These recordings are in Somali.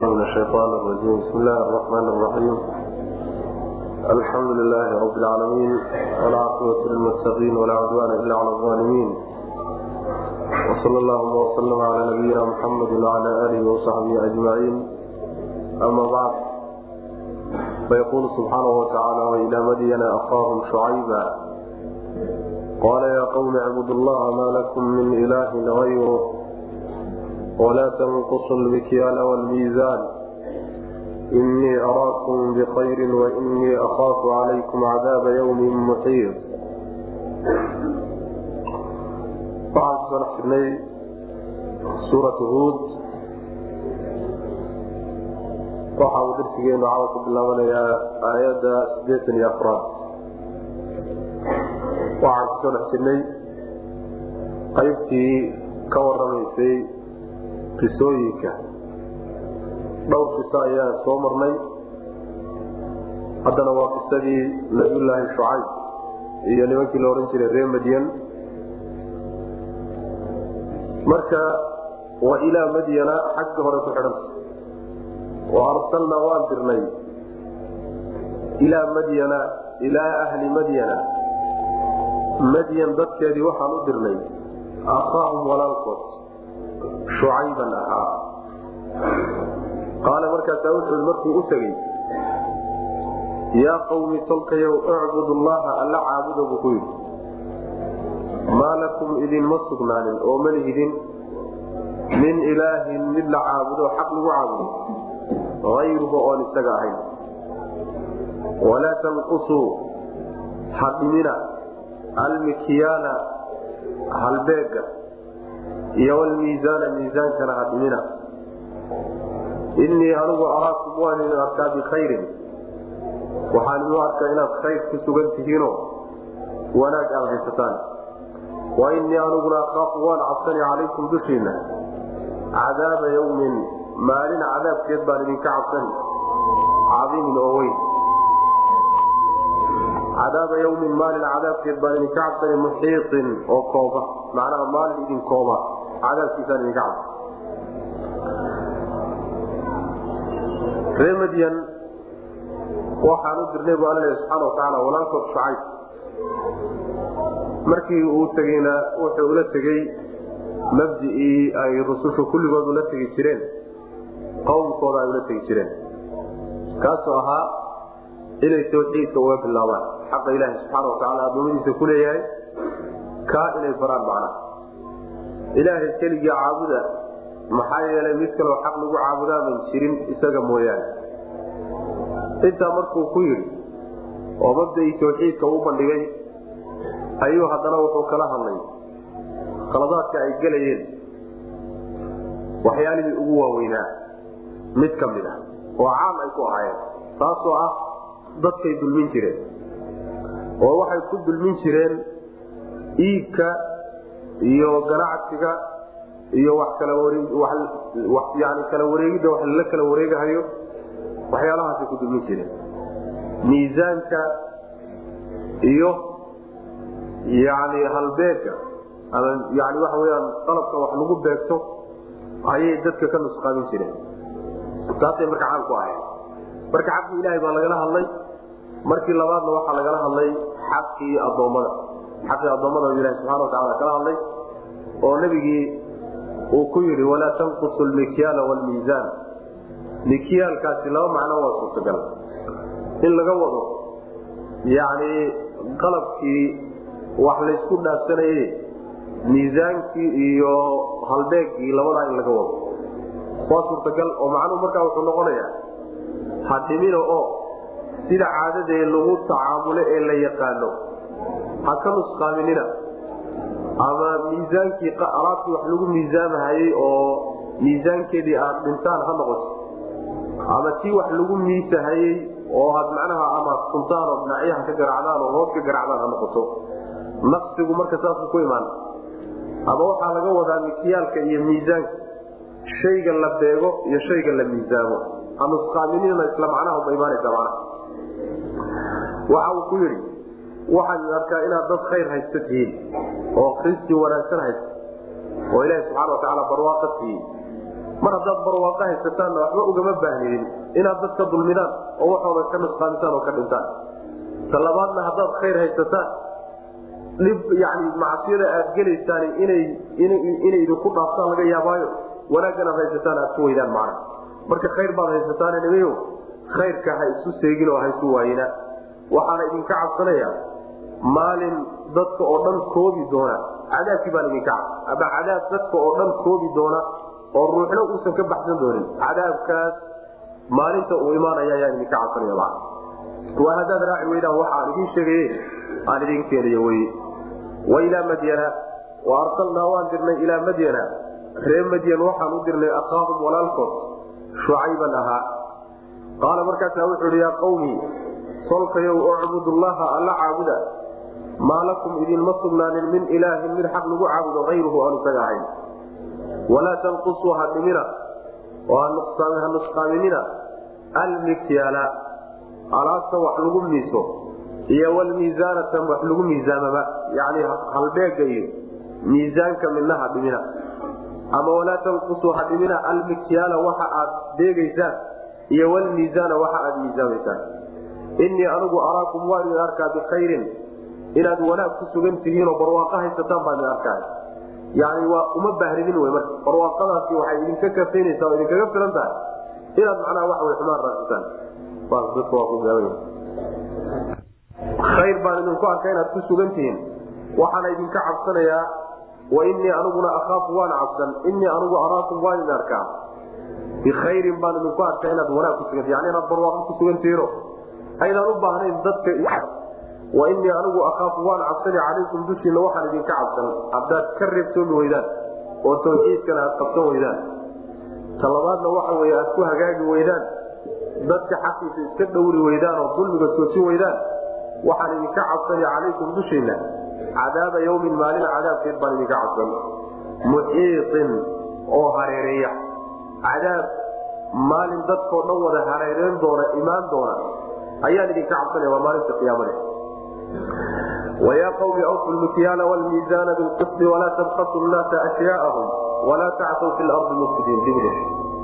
من الشيطان الرجيم بسم الله الرحمن الرحيم الحمد لله رب العالمين والعاقبة للمتقين ولا عدوان إلا على الظالمين وصلى اللهم وسلم على نبينا محمد وعلى آله وصحبه أجمعين أما بعد فيقول سبحانه وتعالى وإلى مدين أخاهم شعيبا قال يا قوم اعبدوا الله ما لكم من إله غيره ولا تنقصوا المكيال والميزان إني أراكم بخير وإني أخاف عليكم عذاب يوم محيط waxaan kusoo dhex jirnay suuratu huud waxa uu darsigeenu caawa ku bilaabanayaa aayadda sideetan iyo afraad waxaan kusoo dhex jirnay qaybtii ka waramaysay qisooyinka dhowr qiso ayaan soo marnay haddana waa qisadii nabiyullaahi shucayb iyo nimankii la odhan jiray reer madyan marka wa ilaa madyana xagga hore ku xidhanta wa arsalnaa waan dirnay ilaa madyana ilaa ahli madyana madyan dadkeedii waxaan u dirnay akhaahum walaalkood shucayban ahaa qaala markaasaa wuxuu markuu u tegey yaa qawmi tolkayow icbud llaha alla caabuda buu ku yidhi maa lakum idinma sugnaanin oo ma lihidin min ilaahin mid la caabudo xaq lagu caabudo ayruhu oon isaga ahayn walaa tanqusuu hadhimina almikyaala halbeega iyo wlmiisaana miisaankana hadhimina innii anigu araakum waan idin arkaa bikhayrin waxaan idin arkaa inaad khayr ku sugan tihiinoo wanaag aad haysataan wa innii aniguna akaafu waan cabsani calaykum dushiinna cadaaba yawmin maalin cadaabkeed baan idinka cabsani cadiimin oo weyn cadaaba yawmin maalin cadaabkeed baan idinka cabsani muxiiطin oo kooba macnaha maalin idin kooba cadaabkiisaan idinka cabsa ree madyan waxaan u dirnay bu alla subxaana watacaala walaalkood shucayb markii uu tegeyna wuxuu ula tegey mabdicii ay rusushu kulligood ula tegi jireen qowmkooda ay ula tegi jireen kaasoo ahaa inay tawxiidka uga bilaabaan xaqa ilaahi subxaana watacaala adoomadiisa ku leeyahay kaa inay baraan macnaha ilaahay keligii caabuda maxaa yeelay mid kaloo xaq lagu caabudaaban jirin isaga mooyaane intaa markuu ku yidhi oo mabda'ii tawxiidka u bandhigay ayuu haddana wuxuu kala hadlay khaladaadka ay gelayeen waxyaalihii ugu waaweynaa mid ka mid ah oo caam ay ku ahaayeen taasoo ah dadkay dulmin jireen oo waxay ku dulmin jireen iibka iyo ganacsiga iyo wax kala yani kala wareegidda wax lala kala wareegahayo waxyaalahaasay ku dulmin jireen miisaanka iyo yani halbeega ama yani waxa weyaan qalabka wax lagu beegto ayay dadka ka nusqaamin jireen taasay marka caan ku ahayd marka xaqii ilaahay baa lagala hadlay markii labaadna waxaa lagala hadlay xaqii adoommada xaqii addoommada ilahi subxana watacala kala hadlay oo nebigii uu ku yidhi walaa tanqusu lmikyaala wlmiisaan mikyaalkaasi laba macno waa suurtagal in laga wado yani qalabkii wax laysku dhaafsanaye miisaankii iyo halbeegii labadaa in laga wado waa suurtagal oo macnuhu markaa wuxuu noqonayaa hadhimina oo sida caadadee lagu tacaamulo ee la yaqaano ha ka nusqaaminina ama miisaankii alaabtii wax lagu miisaamahayey oo miisaankeedii aad dhintaan ha noqoto ama tii wax lagu miisahayey oo aad macnaha ama suntaan oo dhinacyaha ka garacdaan oo hoos ka garacdaan ha noqoto naqsigu marka saasuu ku imaan ama waxaa laga wadaa mikyaalka iyo miisaanka shayga la beego iyo shayga la miisaamo hanusqaaminina isla macnaha imaanaysa macnaha waxa uu ku yidhi waxaan arkaa inaad dad khayr haysta tihiin oo kristi wanaagsan haysta oo ilaahi subxana watacaala barwaaqa siiyey mar haddaad barwaaqo haysataanna waxba ugama baahnidin inaad dadka dulmidaan oo waxooda ka nusqaamisaan oo ka dhintaan talabaadna haddaad khayr haysataan dhib yani macsiyada aad gelaysaan inay inay idinku dhaaftaan laga yaabaayo wanaaggan aad haysataan aad ku weydaan macna marka khayr baad haysataan nimayo khayrka ha isu seegin oo ha isu waayina waxaana idinka cabsanaya maalin dadka oo dhan koobi doona cadaabkii baan idinka cabs ama cadaab dadka oo dhan koobi doona oo ruuxna uusan ka baxsan doonin cadaabkaas maalinta uu imaanaya ayaan idinka cabsanaya ma waa haddaad raaci weydaan waxa aan idiin sheegaye aan idin keenayo wey wailaa madyana wa arsalnaa waan dirnay ilaa madyana ree madyan waxaan u dirnay akhaahum walaalkood shucayban ahaa qaala markaasaa wuxuu ihi yaa qawmi solkayow ucbud llaha alla caabuda maa lakum idinma sugnaanin min ilaahin mid xaq lagu caabudo ayruhu aan isaga ahayn walaa tanqusuu ha dhimina oo ha nusqaaminina almikyaala alaabta wax lagu miiso iyo wlmiisaanata wax lagu miisaamaba yani halbeega iyo miisaanka midna ha dhimina ama walaa tanqusuu ha dhimina almikyaala waxa aad deegaysaan iyo wlmiisaana waxa aad miisaamaysaan inii anigu araakum waan idin arkaa bikhayrin inaad wanaag ku sugan tihiinoo barwaaqo haysataan baan idin arkaa yani waa uma baahnidin w marka barwaaqadaasi waxay idinka kafaynaysaa oo idinkaga filan tahay inaad macnaha waxa way xumaan raasitaan khayr baan idinku arka inaad ku sugan tihiin waxaana idinka cabsanayaa wa inii aniguna akhaafu waan cabsan inii anigu araakum waan idin arkaa bikhayrin baan idinku arkaa inaad wanaag ku sugan yani inaad barwaaqo ku sugan tihiino aydaan u baahnayn dadka wa inii anigu akhaafu waan cabsani calaykum dushiina waxaan idinka cabsan haddaad ka reebtoomi weydaan oo tawxiidkana aad qabsan weydaan talabaadna waxa wey aad ku hagaagi weydaan dadka xaqiisa iska dhowri weydaan oo dulmiga soojin weydaan waxaan idinka cabsani calaykum dushiina cadaaba yawmin maalin cadaabkeed baan idinka cabsan muxiiin oo hareereeya cadaab maalin dadkoo dhan wada hareereen doona imaan doona ayaan idinka cabsanaya waa maalinta qiyaamade wayaa qawmi awfu lmikyaala wlmiisaana bilqisdi walaa tabkasu nnaasa ashyaaahum walaa tacsaw fi lardi mufsidiin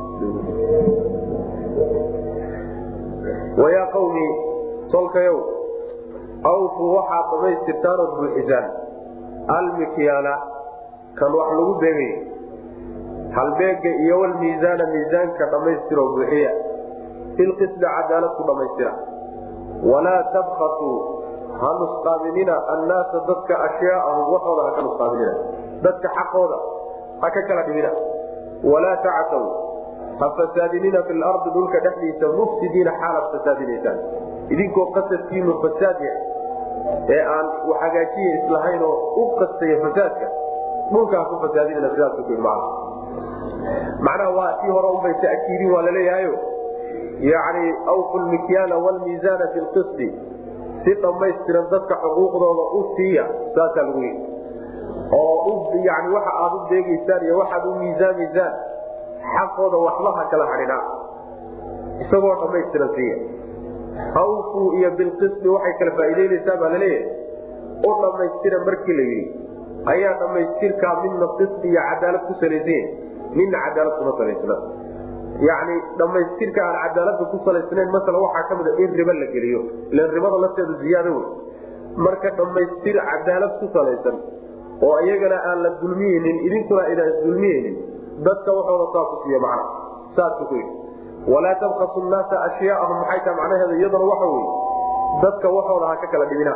wayaa qawmi solkayow awfu waxaad dhamaystirtaan ood buuxisaan almikyaala kan wax lagu beegay halbeega iyo wlmiisaana miisaanka dhammaystiroo buuxiya filqisdi cadaalad ku dhammaystira walaa tabkasuu ha nusqaaminina annaasa dadka ashyaaahum waxooda ha ka nusqaaminina dadka xaqooda ha ka kala dhimina walaa tacsaw ha fasaadinina fi lardi dhulka dhexdiisa mufsidiina xaalaad fasaadinaysaan idinkoo qasadkiinu fasaad yahay ee aan hagaajiya islahayn oo u qastaya fasaadka dhulka ha ku fasaadinina sidaasman macnaha waa tii hore unbay ta'kiidin waa laleeyahayo yani awfu lmikyaala wlmiisaana fi lqisdi si dhammaystiran dadka xuquuqdooda u siiya saasaa lagu yii oo yani waxa aad u deegaysaan iyo waxaad u miisaamaysaan xaqooda waxba ha kala hadhinaa isagoo dhammaystiran siiya awfu iyo bilqisdi waxay kala faa'iideynaysaa baa laleeyahay u dhammaystira markii la yidhi ayaa dhammaystirkaa midna qisdi iyo cadaalad ku salaysan midna cadaalad kuma salaysna yani dhammaystirka aan cadaalada ku salaysnayn masala waxaa ka mida in riba la geliyo ilan ribada lafteedu ziyaado wey marka dhammaystir cadaalad ku salaysan oo iyagana aan la dulmiyeynin idinkuna idaan dulmiyeynin dadka waxooda saaku siiy macna saasku ku yidhi walaa tabkasu nnaasa ashyaaahum maxay taha macnaheeda iyaduna waxa wey dadka waxooda ha ka kala dhibina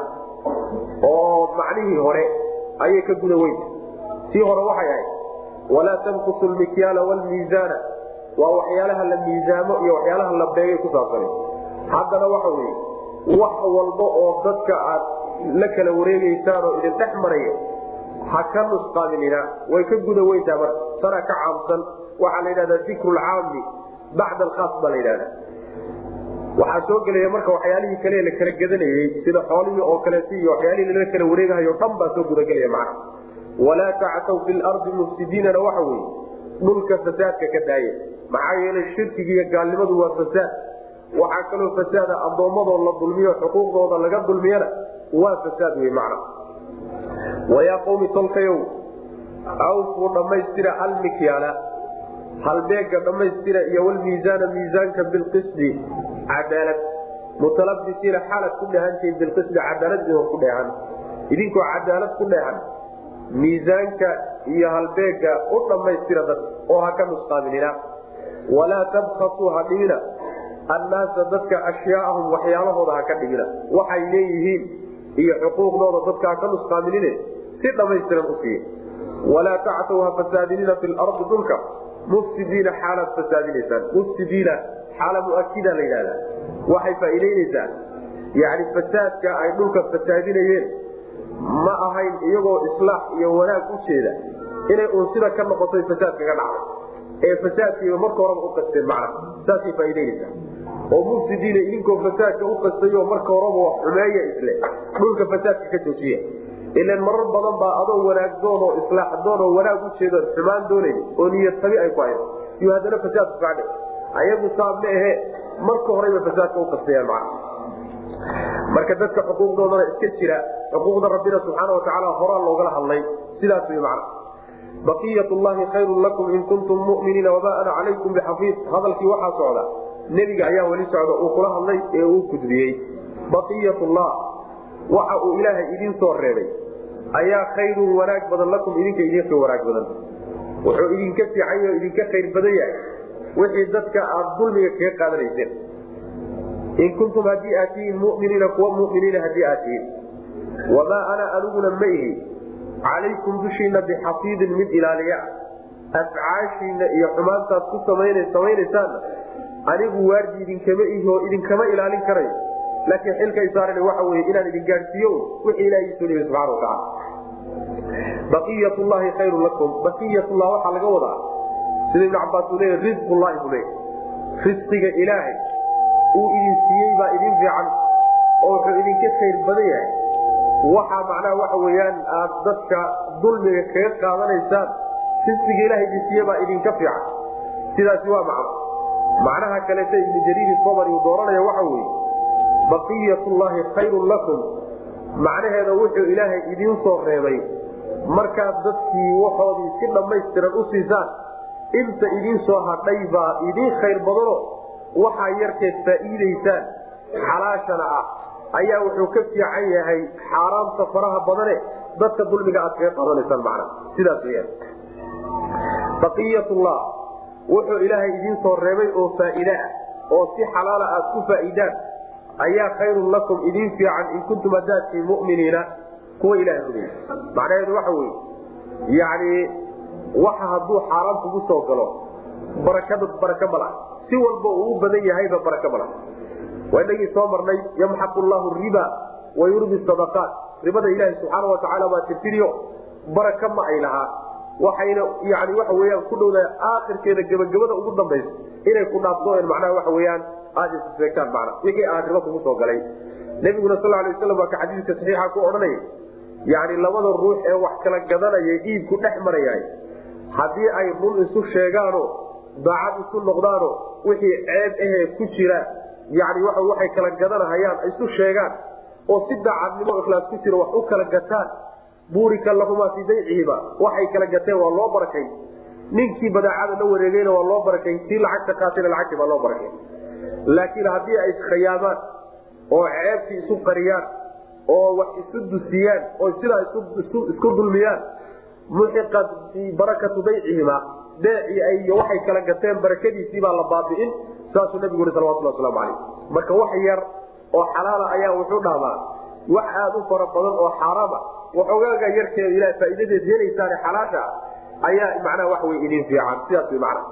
oo macnihii hore ayay ka guda weynta tii hore waxay ahayd walaa tanqusu lmikyaala wlmiisaana waa waxyaalaha la miisaamo iyo waxyaalaha la beegay ku saabsana haddana waxa weye wax walba oo dadka aad la kala wareegeysaan oo idin dhex maraya ha ka nusqaaminina way ka guda weyntaa marka tana ka caamsan waxaa la yidhahdaa dikru lcaami bacda alkhaas baa la yidhahda waxaa soo gelaya marka waxyaalihii kale la kala gadanayey sida xoolihii oo kaleeti iyo waxyaalihii lala kala wareegahayo dhan baa soo gudagelaya macna walaa tactaw fi lardi mufsidiinana waxa weye dhulka fasaadka ka daaya maxaa yeelay shirkiga iyo gaalnimadu waa fasaad waxaa kaloo fasaada addoommadoo la dulmiyo xuquuqdooda laga dulmiyana waa fasaad wey macna wayaa qawmi tolkayow awfuu dhammaystira almikyaala halbeega dhammaystira iyo walmiisaana miisaanka bilqisdi cadaalad mutalabisiina xaalad ku dheehantihiin bilqisdi cadaaladoo ku dheehan idinkoo cadaalad ku dheehan miisaanka iyo halbeega u dhammaystira dad oo ha ka nusqaaminina walaa tabkasuu ha dhimina annaasa dadka ashyaaahum waxyaalahooda ha ka dhimina waxay leeyihiin iyo xuquuqdooda dadka ha ka nusqaaminine si dhammaystiran u siiya walaa tactaw ha fasaadinina fi lardi dhulka mufsidiina xaalaad fasaadinaysaan mufsidiina xaala muakida la yidhahda waxay faa'iidaynaysaa yani fasaadka ay dhulka fasaadinayeen ma ahayn iyagoo islaax iyo wanaag u jeeda inay uun sida ka noqotay fasaadkaga dhacday ee fasaadkiiba marka horeba u qasteen macna saasay faa'iidaynaysaa oo mufsidiina idinkoo fasaadka u qastayo marka horeba wax xumeeya isle dhulka fasaadka ka joojiya ilan marar badan baa adoo wanaag doon oo islaax doon oo wanaag u jeedoon xumaan doonayn oo niyad tabi ay ku hayd iyo haddana fasaadku kacdhe ayagu saab ma ahe marka horeyba fasaadka u qastayaan macna marka dadka xuquuqdoodana iska jira xuquuqda rabbina subxaana watacaala horaa loogala hadlay sidaas way macna baqiyat llahi khayrun lakum in kuntum muminiina wamaa ana calaykum bixafiid hadalkii waxaa socda nebiga ayaa weli socda uu kula hadlay ee uu gudbiyey baqiyat llah waxa uu ilaahay idin soo reebay ayaa khayrun wanaag badan lakum idinka idinka wanaag badan wuxuu idinka fiican o idinka khayr badan yahay wixii dadka aad dulmiga kaga qaadanayseen in kuntum haddii aad tihiin muminiina kuwa muminiina haddii aad tihiin wamaa ana aniguna ma ihi calaykum dushiina bixafiidin mid ilaaliya afcaashiina iyo xumaantaad ku samaynaysaanna anigu waardi idinkama ihi oo idinkama ilaalin karayo laakiin xilkay saaran waxa wey inaan idin gaadhsiiyo wixii ilaha iisoo dhiibay subxana watacaala baqiyat llahi khayru lakum baqiyatullah waxaa laga wadaa sida ibnu cabaas uu leeya risqullahi buu leeya risqiga ilaahay uu idin siiyey baa idin fiican oo wuxuu idinka khayr badan yahay waxaa macnaha waxa weyaan aad dadka dulmiga kaga qaadanaysaan risqiga ilaha idin siiye baa idinka fiican sidaasi waa macno macnaha kaleeta ibnu jariiri sobari uu dooranaya waxa weye baqiyat llahi khayrun lakum macnaheeda wuxuu ilaahay idiin soo reebay markaad dadkii waxoodii si dhammaystiran u siisaan inta idiin soo hadhay baa idiin khayr badano waxaa yarkeed faa'iidaysaan xalaashana ah ayaa wuxuu ka fiican yahay xaaraamta faraha badane dadka dulmiga aad kaga qaadanaysaan macna sidaas weyaan baqiyatullah wuxuu ilaahay idiin soo reebay oo faa'iide ah oo si xalaala aad ku faa'iidaan ayaa khayrun lakum idin fiican in kuntum haddaadtii muminiina kuwa ilaha rumeey macnaheedu waxa weye yani waxa hadduu xaaraan kugu soo galo barakada baraka ma laha si walba uu u badan yahayba baraka ma laha waa inagii soo marnay yamxaqu llahu riba wa yurbi sadaqaat ribada ilaahi subxaana watacaala baa tirtiriyo baraka ma ay lahaa waxayna yani waxa weyaan ku dhowdaa aakhirkeeda gebagabada ugu dambaysa inay ku dhaafsooen macnaha waxa weyaan aada isfeegtaan macna wixii aan ribo kugu soo galay nabiguna sal alay waslam waa ka xadiiska saxiixa ku odhanaya yani labada ruux ee wax kala gadanaya iibku dhex marayahay haddii ay run isu sheegaano daacad isu noqdaano wixii ceeb ahee ku jira yani waxay kala gadanahayaan isu sheegaan oo si daacadnimo ikhlaas ku jira wax u kala gataan buurika lahumaa fii baycihiba waxay kala gateen waa loo barakay ninkii badaacada la wareegayna waa loo barakay kii lacagta qaatayna lacagtii baa loo barakay laakiin haddii ay iskhayaamaan oo ceebtii isu qariyaan oo wax isu dusiyaan oo sidaa isku dulmiyaan muxiqat barakatu baycihima beecii ay waxay kala gateen barakadiisii baa la baabi'in saasuu nabigu ui salawatulli waslamu calayh marka wax yar oo xalaala ayaa wuxuu dhahdaa wax aada u fara badan oo xaaraama waxogaaga yarkeeda ilaha faa'iidadeed helaysaane xalaasha ayaa macnaha wax wey idin fiican sidaas wy macna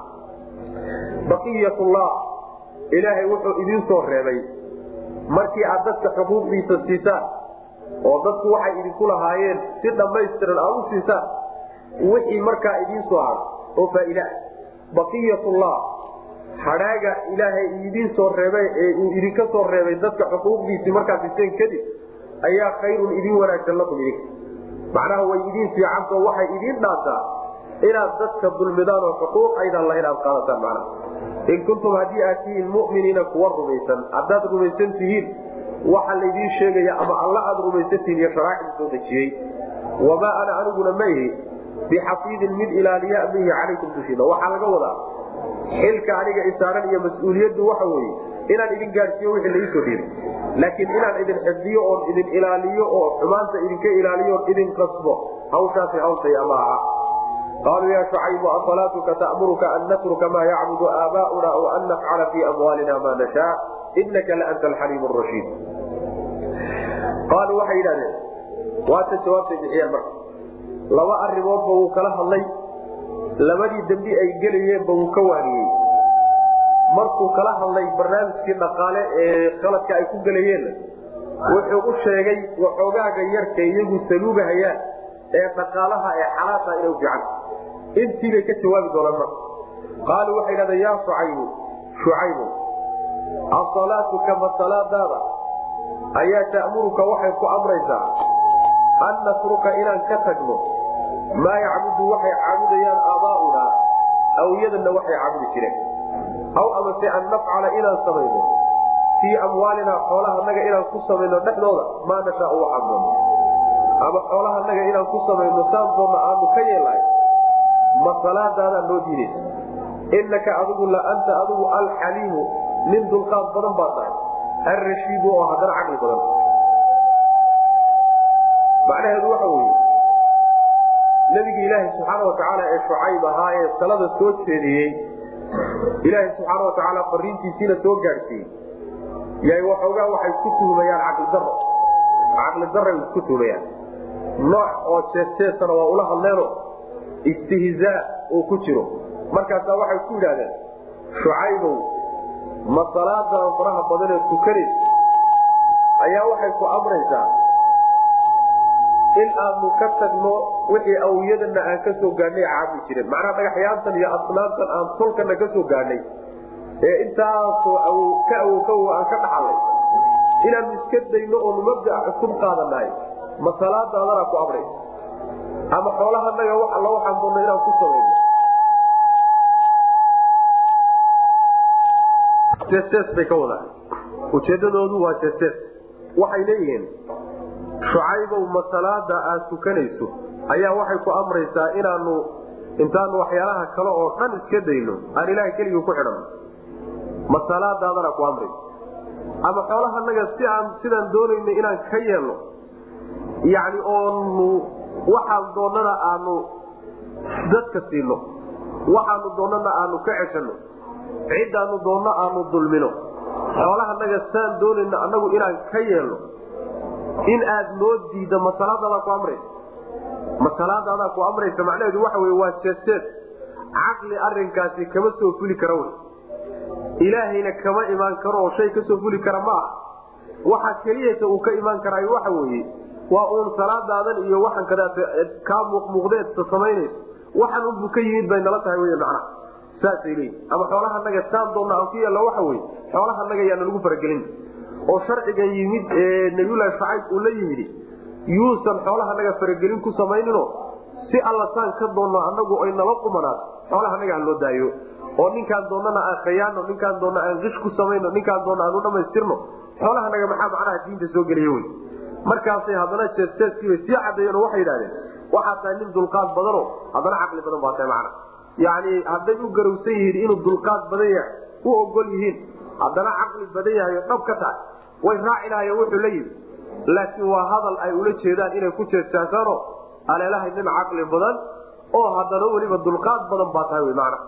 baqiyatullah ilaahay wuxuu idiin soo reebay markii aad dadka xuquuqdiisa siisaan oo dadku waxay idinku lahaayeen si dhammaystiran aad u siisaan wixii markaa idiin soo hado oo faa'iida ah baqiyatullah hadhaaga ilaahay idiin soo reebay ee uu idinka soo reebay dadka xuquuqdiisii markaad siiseen kadib ayaa khayrun idin wanaagsan lakum idinka macnaha way idiin fiicantao waxay idiin dhaantaa inaad dadka dulmidaan oo xuquuq aydan lahayn aad qaadataan macnaha in kuntum haddii aad tihiin muminiina kuwa rumaysan haddaad rumaysan tihiin waxa laydiin sheegaya ama alla aad rumaysan tihiin iyo sharaaicda soo dejiyey wamaa ana aniguna ma ihi bixafiidin mid ilaaliya bihi calaykum dushiina waxaa laga wadaa xilka aniga isaaran iyo mas-uuliyaddu waxa weeye inaan idin gaadhsiiyo wixii laiisoo dhiibay laakiin inaan idin xifdiyo oon idin ilaaliyo oo xumaanta idinka ilaaliyo oon idin qasbo hawshaasi hawshaya ma aha qaaluu ya shucaybu asalaatuka ta'muruka an natruka maa yacbudu aabaa'una aw an nafcala fii amwaalina maa nashaa inaka la anta alxaliim rashiid qaaluu waxay yidhahdeen waata jawaabtay bixiyeen marka laba arrimoodba wuu kala hadlay labadii dembi ay gelayeenba wuu ka waaniyey markuu kala hadlay barnaamijkii dhaqaale ee qaladka ay ku gelayeenna wuxuu u sheegay waxoogaaga yarka iyagu saluugahayaan ee dhaqaalaha ee xalaasha inay fiican intiibay ka jawaabi doonaan marka qaaluu waxay dhahdeen yaa shucaybu shucaybu asalaatuka ma salaadaada ayaa ta'muruka waxay ku amraysaa an natruka inaan ka tagno maa yacbudu waxay caabudayaan aabaa'una awyadana waxay caabudi jireen aw amase an nafcala inaan samayno fii amwaalinaa xoolahanaga inaan ku samayno dhexdooda maa nashaa waxaan doonno ama xoolahanaga inaan ku samayno saan doonna aanu ka yeelahay ma salaadaadaan noo diidaysa inaka adigu la anta adigu alxaliimu nin dulqaad badan baa tahay alrashiidu oo haddana caqli badan macnaheedu waxa weeye nabigi ilaahi subxaana watacaala ee shucayb ahaa ee talada soo jeediyey ilaahi subxaana watacaala fariintiisiina soo gaadhsiiyey yay waxoogaa waxay ku tuhmayaan caqli daro caqli daray ku tuhmayaan nooc oo jeesteesana waa ula hadleeno istihzaa uu ku jiro markaasaa waxay ku yidhahdeen shucaybow ma salaadan faraha badanee tukanaysa ayaa waxay ku amraysaa in aanu ka tagno wixii awiyadana aan ka soo gaadhnay caabudi jireen macnaha dhagaxyaantan iyo asnaamtan aan tolkana ka soo gaadhnay ee intaasoo ka awow ka awow aan ka dhaxalay inaanu iska dayno oonu mabdaa cusub qaadanahay ma salaadaadana ku amraysa ama xoolahanaga wax alla waxaan doonno inaan ku samayno jeestees bay ka wadaan ujeedadoodu waa jeestees waxay leeyihiin shucaybow ma salaada aad tukanayso ayaa waxay ku amraysaa inaanu intaanu waxyaalaha kale oo dhan iska dayno aan ilaahay keligii ku xidhanno ma salaadaadana ku amraysa ama xoolahanaga si aan sidaan doonayna inaan ka yeelno yacni oonu waxaan doonnana aanu dadka siino waxaanu doonnana aanu ka ceshanno ciddaanu doonno aanu dulmino xoolahanaga saan doonayna annagu inaan ka yeelno in aad noo diiddo ma salaadaadaa ku amraysa ma salaadaadaa ku amraysa macnaheedu waxa wey waa jeesteed caqli arinkaasi kama soo fuli kara wey ilaahayna kama imaan karo oo shay kasoo fuli kara ma aha waxa keliyata uu ka imaan karaayo waxa weeye waa uun salaadaadan iyo waxan kadaat kaa muuqmuuqdeedsa samaynaysa waxan unbuu ka yimid bay nala tahay wey macnaha saasay leeyihin ama xoolahanaga saan doonna aan ku yeelno waxa weye xoolahanaga yaana lagu faragelin oo sharcigan yimid ee nabiyulahi shacayb uu la yimid yuusan xoolahanaga faragelin ku samaynino si alla saan ka doonno anagu ay nala qumanaad xoolahanaga aan loo daayo oo ninkaan doonnana aan khayaano ninkaan doonna aan qish ku samayno ninkaan doonna aan u dhamaystirno xoolahanaga maxaa macnaha diinta soo geliya wey markaasay haddana jeesteeskiibay sii caddeeyeen oo waxay yidhahdeen waxaa tahay nin dulqaad badano haddana caqli badan baa tahay macna yacni hadday u garowsan yihiin inuu dulqaad badan yahay u ogol yihiin haddana caqli badan yahay oo dhab ka tahay way raaci lahayen wuxuu la yimi laakiin waa hadal ay ula jeedaan inay ku jeestaasaano aleelahay nin caqli badan oo haddana weliba dulqaad badan baa tahay wy macna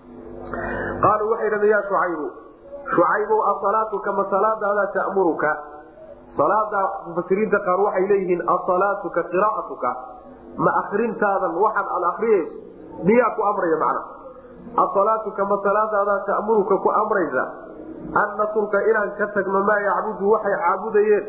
qaaluu waxay dhahdeen yaa shucaybu shucaybow asalaatuka ma salaadaada ta'muruka salaada mufasiriinta qaar waxay leeyihiin asalaatuka qiraa'atuka ma akrintaadan waxaad aad akriyayso miyaa ku amraya macna asalaatuka ma salaadaada ta'muruka ku amraysa an natruka inaan ka tagno maa yacbudu waxay caabudayeen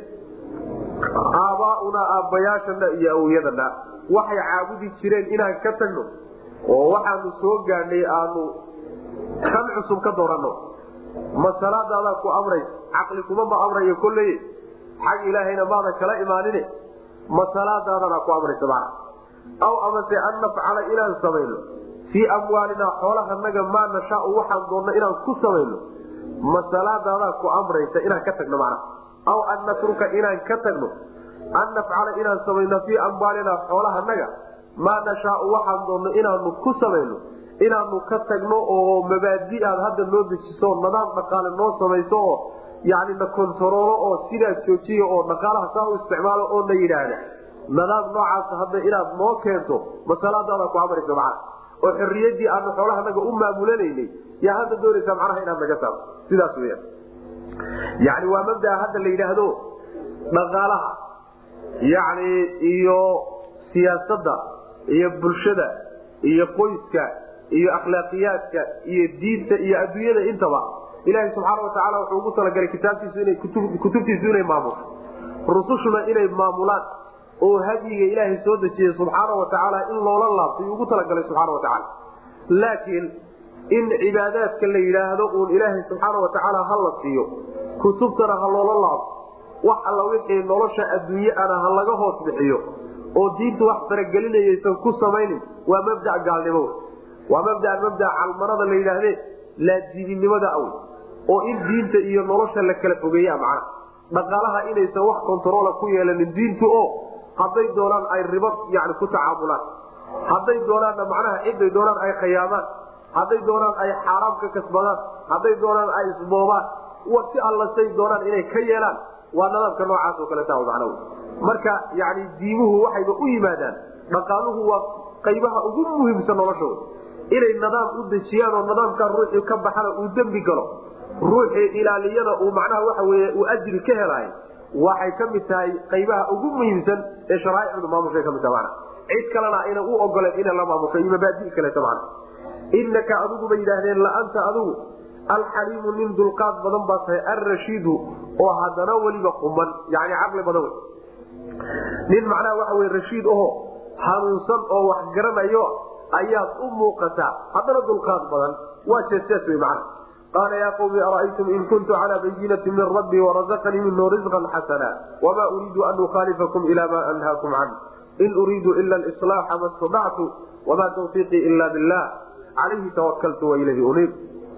aabaaunaa aabbayaashana iyo awyadana waxay caabudi jireen inaan ka tagno oo waxaanu soo gaadhnay aanu kan cusub ka dooranno ma salaadaadaa ku amraysa caqli kuma ma amrayo kolley xag ilaahayna maadan kala imaanine ma salaadaadana ku amraysa mana aw amase an nafcala inaan samayno fii amwaalinaa xoolahanaga maa nashaau waxaan doonno inaan ku samayno ma salaadaadaa ku amraysa inaan ka tagno mana aw an natruka inaan ka tagno an nafcala inaan samayno fii amwaalinaa xoolahanaga maa nashaau waxaan doonno inaanu ku samayno inaanu ka tagno oo mabaadi aad hadda noo dejiso nidaam dhaqaale noo samayso oo yani na kontaroolo oo sidaas joojiya oo dhaqaalaha saa u isticmaalo oo na yidhaahda nidaam noocaas hadda inaad noo keento masalaadaada ku amaraysa macana oo xorriyadii aanu xoolahanaga u maamulanaynay yaa hadda doonaysaa macnaha inaad naga saarto sidaas weya yani waa mabdaa hadda la yidhaahdo dhaqaalaha yani iyo siyaasadda iyo bulshada iyo qoyska iyo akhlaaqiyaadka iyo diinta iyo adduunyada intaba ilaahay subxaana watacaala wuxuu ugu talagalay kitaabtiisu ina kutubtiisu inay maamusho rusushuna inay maamulaan oo hadyiga ilaahay soo dejiyey subxaana watacaala in loola laabto yuu ugu talagalay subxaana watacaala laakiin in cibaadaadka la yidhaahdo uun ilaahay subxaana watacaala ha la siiyo kutubtana ha loola laabto wax alla wixii nolosha adduunye ana ha laga hoos bixiyo oo diintu wax faragelinayaysan ku samaynin waa mabda gaalnimo waa mabda mabda calmanada la yidhaahde laadiininimada aw oo in diinta iyo nolosha la kala fogeeya macna dhaqaalaha inaysan wax kontaroola ku yeelanin diintu oo hadday doonaan ay ribo yani ku tacaamulaan hadday doonaanna macnaha ciday doonaan ay khayaamaan hadday doonaan ay xaaraam ka kasbadaan hadday doonaan ay isboobaan si alla say doonaan inay ka yeelaan waa nadaamka noocaas oo kaleeta macna marka yani diimuhu waxayba u yimaadaan dhaqaaluhu waa qaybaha ugu muhiimsan noloshooda inay nadaam u dejiyaan oo nadaamkaa ruuxii ka baxana uu dembi galo ruuxii ilaaliyana uu macnaha waxa wey uu ajri ka helaay waxay ka mid tahay qaybaha ugu muhiimsan ee sharaaicdu maamushay kamid taha mana cid kalena ayna u ogoleen ina la maamusho iyo mabaadi kaleeta mana inaka adigu bay yidhaahdeen laanta adigu alxaliimu nin dulqaad badan baa tahay alrashiidu oo haddana weliba quman yani caqli badan wey nin macnaha waxa wey rashiid aho hanuunsan oo wax garanayo ayaad u muuqataa haddana dulqaad badan waa jeesjees wey macna qaala yaa qawmi ara'aytum in kuntu calaa bayinati min rabbii warazaqanii minhu risqan xasana wamaa uriidu an ukhaalifakum ila ma anhaakum can in uriidu ila lislaaxa ma stadactu wamaa tawfiiqii ila billah calayhi tawakaltu wailayhi uniib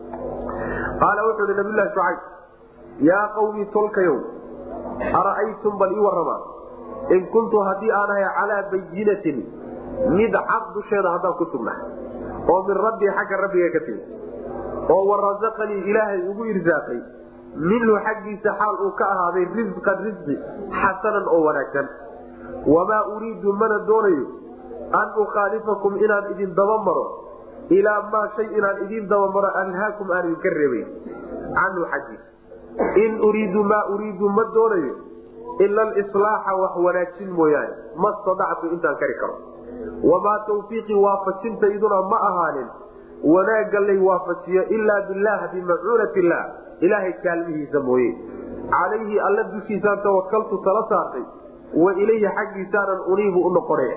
qaala wuxuu ihi nabiylahi shucayb yaa qawmi tolkayow ara'aytum bal ii warama in kuntu haddii aan ahay calaa bayinatin mid cad dusheeda haddaan ku sugnaa oo min rabbii xagga rabbiga ka timi oo warazaqanii ilaahay ugu irsaaqay minhu xaggiisa xaal uu ka ahaaday risqan risqi xasanan oo wanaagsan wamaa uriidu mana doonayo an ukhaalifakum inaan idin dabamaro ilaa maa shay inaan idin dabamaro anhaakum aan idinka reebay canhu xaggiisa in uriidu maa uriidu ma doonayo ila alislaaxa wax wanaajin mooyaane ma stadactu intaan kari karo wamaa tawfiiqii waafajintayduna ma ahaanin wanaagga lay waafajiyo ilaa bilah bimacuunat illah ilaahay kaalmihiisa mooye calayhi alla dushiisaan tawakaltu tala saartay wa ilayhi xaggiisaanan uniibu u noqonaya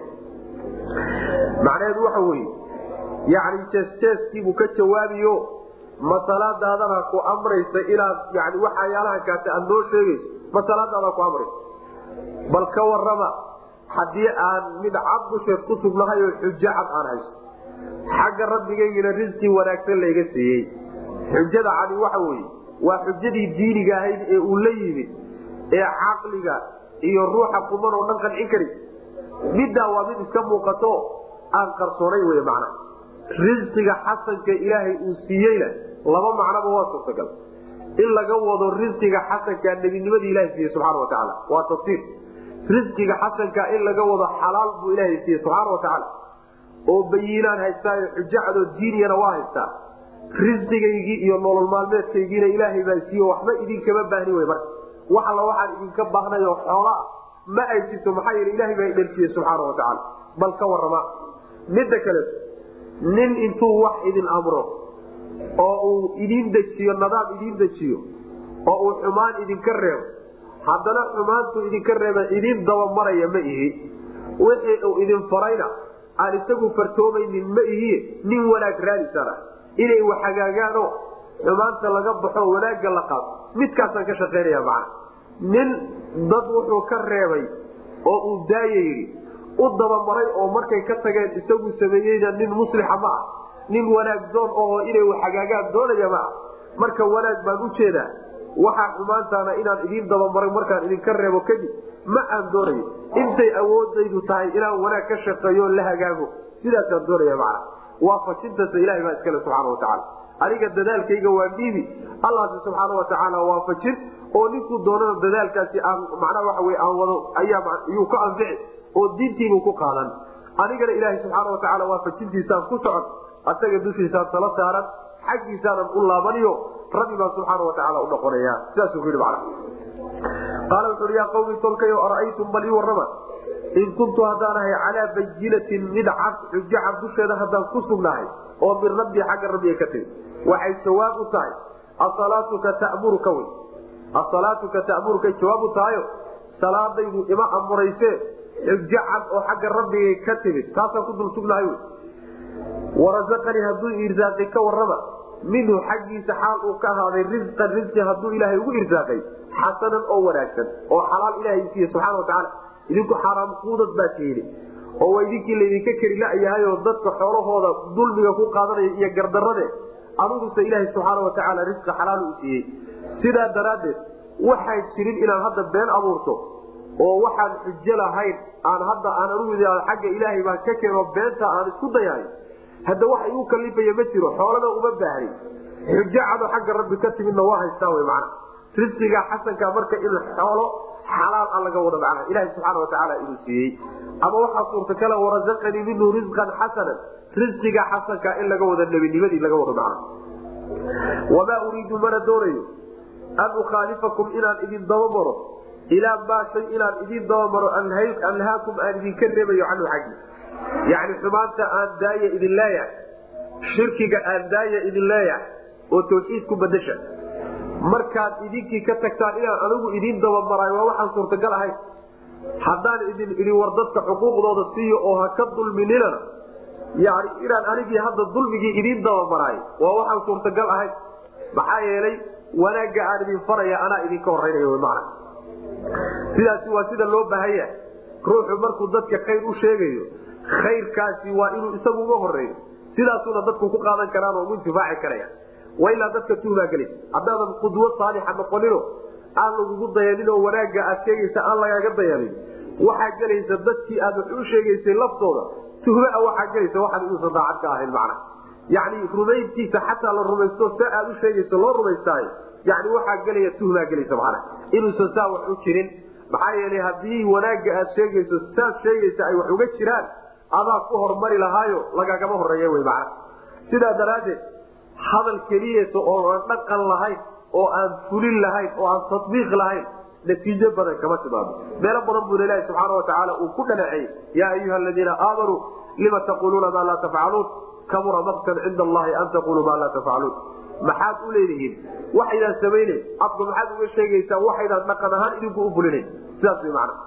macnaheedu waxa weye yani jeesjeeskiibuu ka jawaabiyo masalaadaadana ku amraysa inaad yani waxayaalaha kaate aad noo sheegayso masalaadaada ku amraysa bal ka warama haddii aan mid cad dusheed ku sugnahay oo xujo cad aan hayso xagga rabbigaygina risqi wanaagsan layga siiyey xujada cadi waxa weye waa xujadii diiniga ahayd ee uu la yimid ee caqliga iyo ruuxa kuman oo dhan qancin kari middaa waa mid iska muuqato aan qarsoonayn wey macna risqiga xasanka ilaahay uu siiyeyna laba macnoba waa suurtagal in laga wado risqiga xasanka nebinimadii ilahay siiyey subxana watacaala waa tafsiir risqiga xasanka in laga wado xalaal buu ilaahay siiyey subxaana watacaala oo bayiinaan haystaa xujo cadoo diiniyana waa haystaa risqigaygii iyo nolol maalmeedkaygiina ilaahay baa siiye waxba idinkama baahni wey marka wax alla waxaan idinka baahnay oo xoolaa ma ay jirto maxaa yeele ilahay baa idharsiiye subxaana watacaala bal ka warama midda kale nin intuu wax idin amro oo uu idin dejiyo nadaam idin dejiyo oo uu xumaan idinka reebo haddana xumaantuu idinka reeba idin dabamaraya ma ihi wixii uu idin farayna aan isagu fartoomaynin ma ihiye nin wanaag raadisana inay wax hagaagaanoo xumaanta laga baxo wanaagga la qaado midkaasaan ka shaqaynaya macana nin dad wuxuu ka reebay oo uu daaya yidhi u dabamaray oo markay ka tageen isagu sameeyeyna nin muslixa ma ah nin wanaag doon oo inay wax hagaagaan doonaya ma ah marka wanaag baan u jeedaa waxaa xumaantaana inaan idiin dabamaray markaan idinka reebo kadib ma aan doonayo intay awoodaydu tahay inaan wanaag ka shaqeeyo la hagaago sidaasaan doonaya macna waafajintaasa ilahay baa iskale subxaana watacaala aniga dadaalkayga waa dhiibi allahsi subxaana watacaala waafajin oo ninkuu doonana dadaalkaasi aan macnaha waxa wey aan wado ayayuu ka anfici oo diintiibuu ku qaadan anigana ilaahay subxaana watacaala waafajintiisaan ku socon asaga dushiisaan tala saaran xaggiisaanan u laabaniyo rabbi baan subxaana watacaala u noqonaya sidaasuu ku yidhi macna qaala wuxu uhi yaa qawmi tolkayo ara'aytum bal ii warrama in kuntu haddaan ahay calaa bayinatin mid cad xujo cad dusheeda haddaan ku sugnahay oo min rabbii xagga rabbiga ka timi waxay jawaab u tahay asalaatuka tamuruka wy asalaatuka ta'muruka jawaab u tahayo salaadaydu ima amurayse xujo cad oo xagga rabbigay ka timid taasaan ku dul sugnahay wy warasaqanii hadduu irsaaqi ka warrama minhu xaggiisa xaal uu ka ahaaday risqan risqi hadduu ilaahay ugu irsaaqay xasanan oo wanaagsan oo xalaal ilahay siiye subxana watacaala idinku xaaraam kuudad baa tiidi oo waa idinkii laydinka keri la-yahayoo dadka xoolahooda dulmiga ku qaadanaya iyo gardarade aniguse ilaahay subxaana watacaala risqi xalaal u siiyey sidaa daraaddeed waxaan jirin inaan hadda been abuurto oo waxaan xujo lahayn aan hadda aan anugu xagga ilaahay baan ka keeno beenta aan isku dayahay hadda wax igu kalifaya ma jiro xoolana uma baahni xujo cado xagga rabbi ka timidna waa haystaa wy macna risqiga xasanka marka in xoolo xalaal a laga wado macna ilahi subxaana watacaala inuu siiyey ama waxaa suurtakala warasaqanii minhu risqan xasanan risqiga xasanka in laga wado nebinimadii laga wado macna wamaa uriidu mana doonayo an ukhaalifakum inaan idin dabamaro ilaa maa shay inaan idin dabamaro anhaakum aan idinka reebayo canhu xaggi yani xumaanta aan daaya idin leeyahay shirkiga aan daaya idin leeyahay oo tawxiid ku badasha markaad idinkii ka tagtaan inaan anigu idin dabamarayo waa waxaan suurtagal ahayn haddaan idin idin war dadka xuquuqdooda siiyo oo ha ka dulmininana yani inaan anigii hadda dulmigii idin dabamaraayo waa waxaan suurtagal ahayn maxaa yeelay wanaagga aan idin faraya anaa idinka horeynaya mana sidaasi waa sida loo baahanya ruuxu markuu dadka khayr u sheegayo khayrkaasi waa inuu isagu uga horeeyo sidaasuna dadku ku qaadan karaan oo ugu intifaaci karaya waa ilaa dadka tuhmaa gelaysa haddaadan qudwo saalixa noqonino aan lagugu dayanin oo wanaagga aad sheegaysa aan lagaaga dayanin waxaa gelaysa dadkii aad wax u sheegaysay laftooda tuhmaa waxaa gelaysa waxaan inuusan daacad ka ahayn macna yani rumayntiisa xataa la rumaysto sa aad u sheegayso loo rumaystaayo yani waxaa gelaya tuhmaa gelaysa macna inuusan saa wax u jirin maxaa yeelay haddii wanaagga aad sheegayso saad sheegaysa ay wax uga jiraan adaa ku hormari lahaayo lagagama horeeya wy macna sidaa daraaddeed hadal keliyasa oo aan dhaqan lahayn oo aan fulin lahayn oo aan tatbiiq lahayn natiijo badan kama timaado meelo badan buu ilahi subxaana watacaala uu ku dhaleeceeyey yaa ayuha aladiina aamanuu lima taquluuna maa laa tafcaluun kabura maktan cinda allahi an taquluu maa laa tafcaluun maxaad u leedihiin waxaydaan samaynen afka maxaad uga sheegaysaan waxaydaan dhaqan ahaan idinku u fulinayn sidaas wy mana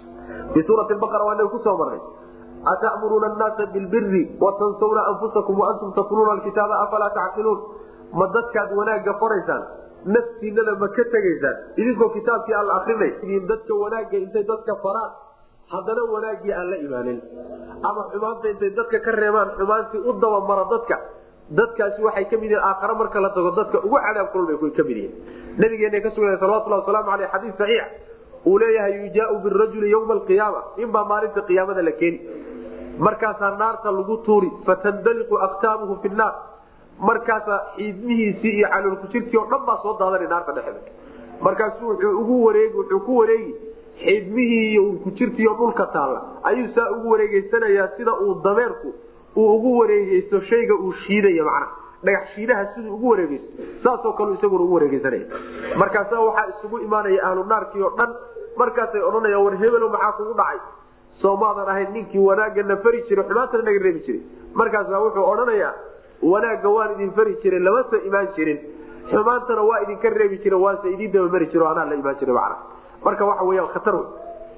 fii suurati baqara waa inaga kusoo marnay atamuruuna naasa bilbiri watansawna anfusakum waantum tatluuna alkitaaba afalaa tacqiluun ma dadkaad wanaagga faraysaan naftiinada ma ka tegaysaan idinkoo kitaabkii aan la akrinay dadka wanaagga intay dadka faraan haddana wanaaggii aan la imaanin ama xumaanta intay dadka ka reebaan xumaantii u dabamara dadka dadkaasi waxay ka mid yihiin aakhare marka la tago dadka ugu cadaab kulul bay ka mid yihiin nabigeena ka sugna salawatulhi wasalaamu aleyh xadiis saxiix uu leeyahay yujaau birajuli ywma alqiyaama inbaa maalinta qiyaamada la keeni markaasaa naarta lagu tuuri fatandaliqu aktaabuhu fi naar markaasaa xiidmihiisii iyo caloolkujirkii oo dhan baa soo daadanay naarta dhexeeda markaasu wuxuu ugu wareegi wuxuu ku wareegi xiidmihii iyo urkujirtiiyo dhulka taalla ayuu saa ugu wareegeysanayaa sida uu dameerku uu ugu wareegeysto shayga uu shiidaya macnaha dhagax shiidaha siduu ugu wareegeysto saasoo kale isaguna ugu wareegeysanaya markaasa waxaa isugu imaanaya ahlu naarkii oo dhan markaasay odhanayaan war hebelo maxaa kugu dhacay soomaadan ahayn ninkii wanaagana fari jiray xumaantana naga reebi jiray markaasa wuxuu odhanayaa wanaagga waan idin fari jiray lamasa imaan jirin xumaantana waa idinka reebi jira waase idin dabamari jiro anaa la imaan jiray macna marka waxa weyaan khatar wey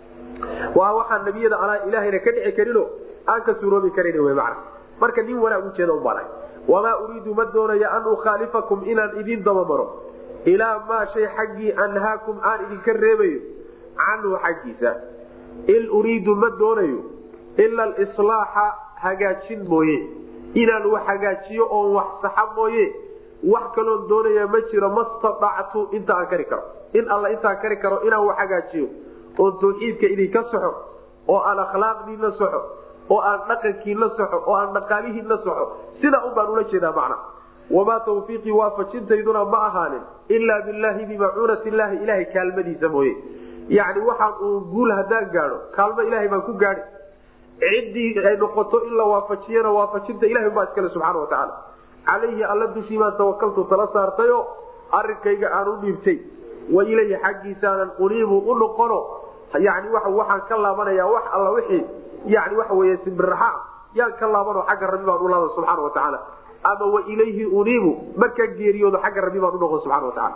waa waxaan nabiyada anaa ilaahayna ka dhici karino aan ka suuroobi karan w macna marka nin wanaag ujeeda u baray wamaa uriidu ma doonaya an ukhaalifakum inaan idin dabamaro ilaa maa shay xaggii anhaakum aan idinka reebayo canhu xaggiisa in uriidu ma doonayo ila alislaaxa hagaajin mooye inaan wax hagaajiyo oon wax saxa mooye wax kaloon doonaya ma jiro mastaactu inta aan kari karo in alla intaan kari karo inaan wax hagaajiyo oo tawxiidka idinka soxo oo aan akhlaaqdiina soxo oo aan dhaqankiina soxo oo aan dhaqaalihiina soxo sidaa un baan ula jeedaa macna wamaa tawfiiqii waafajintayduna ma ahaanin ilaa bilaahi bimacuunati illaahi ilahay kaalmadiisa mooye yacni waxaan uun guul haddaan gaadho kaalmo ilahay baan ku gaadhi ciddii ay noqoto in la waafajiyana waafajinta ilahay baa iskale subxaana watacaala calayhi alla dushii baan tawakaltu tala saartayo arrinkayga aan u dhiibtay wa ilayhi xaggiisaanan uniibu u noqono yani waxaan ka laabanaya wax alla wixii yani waxa wey simbiraxa yaan ka laabano xagga rabbi baan u laaba subxaana watacaala ama wa ilayhi uniibu markaan geeriyoodo xagga rabbi baan unoqon subxana watacaala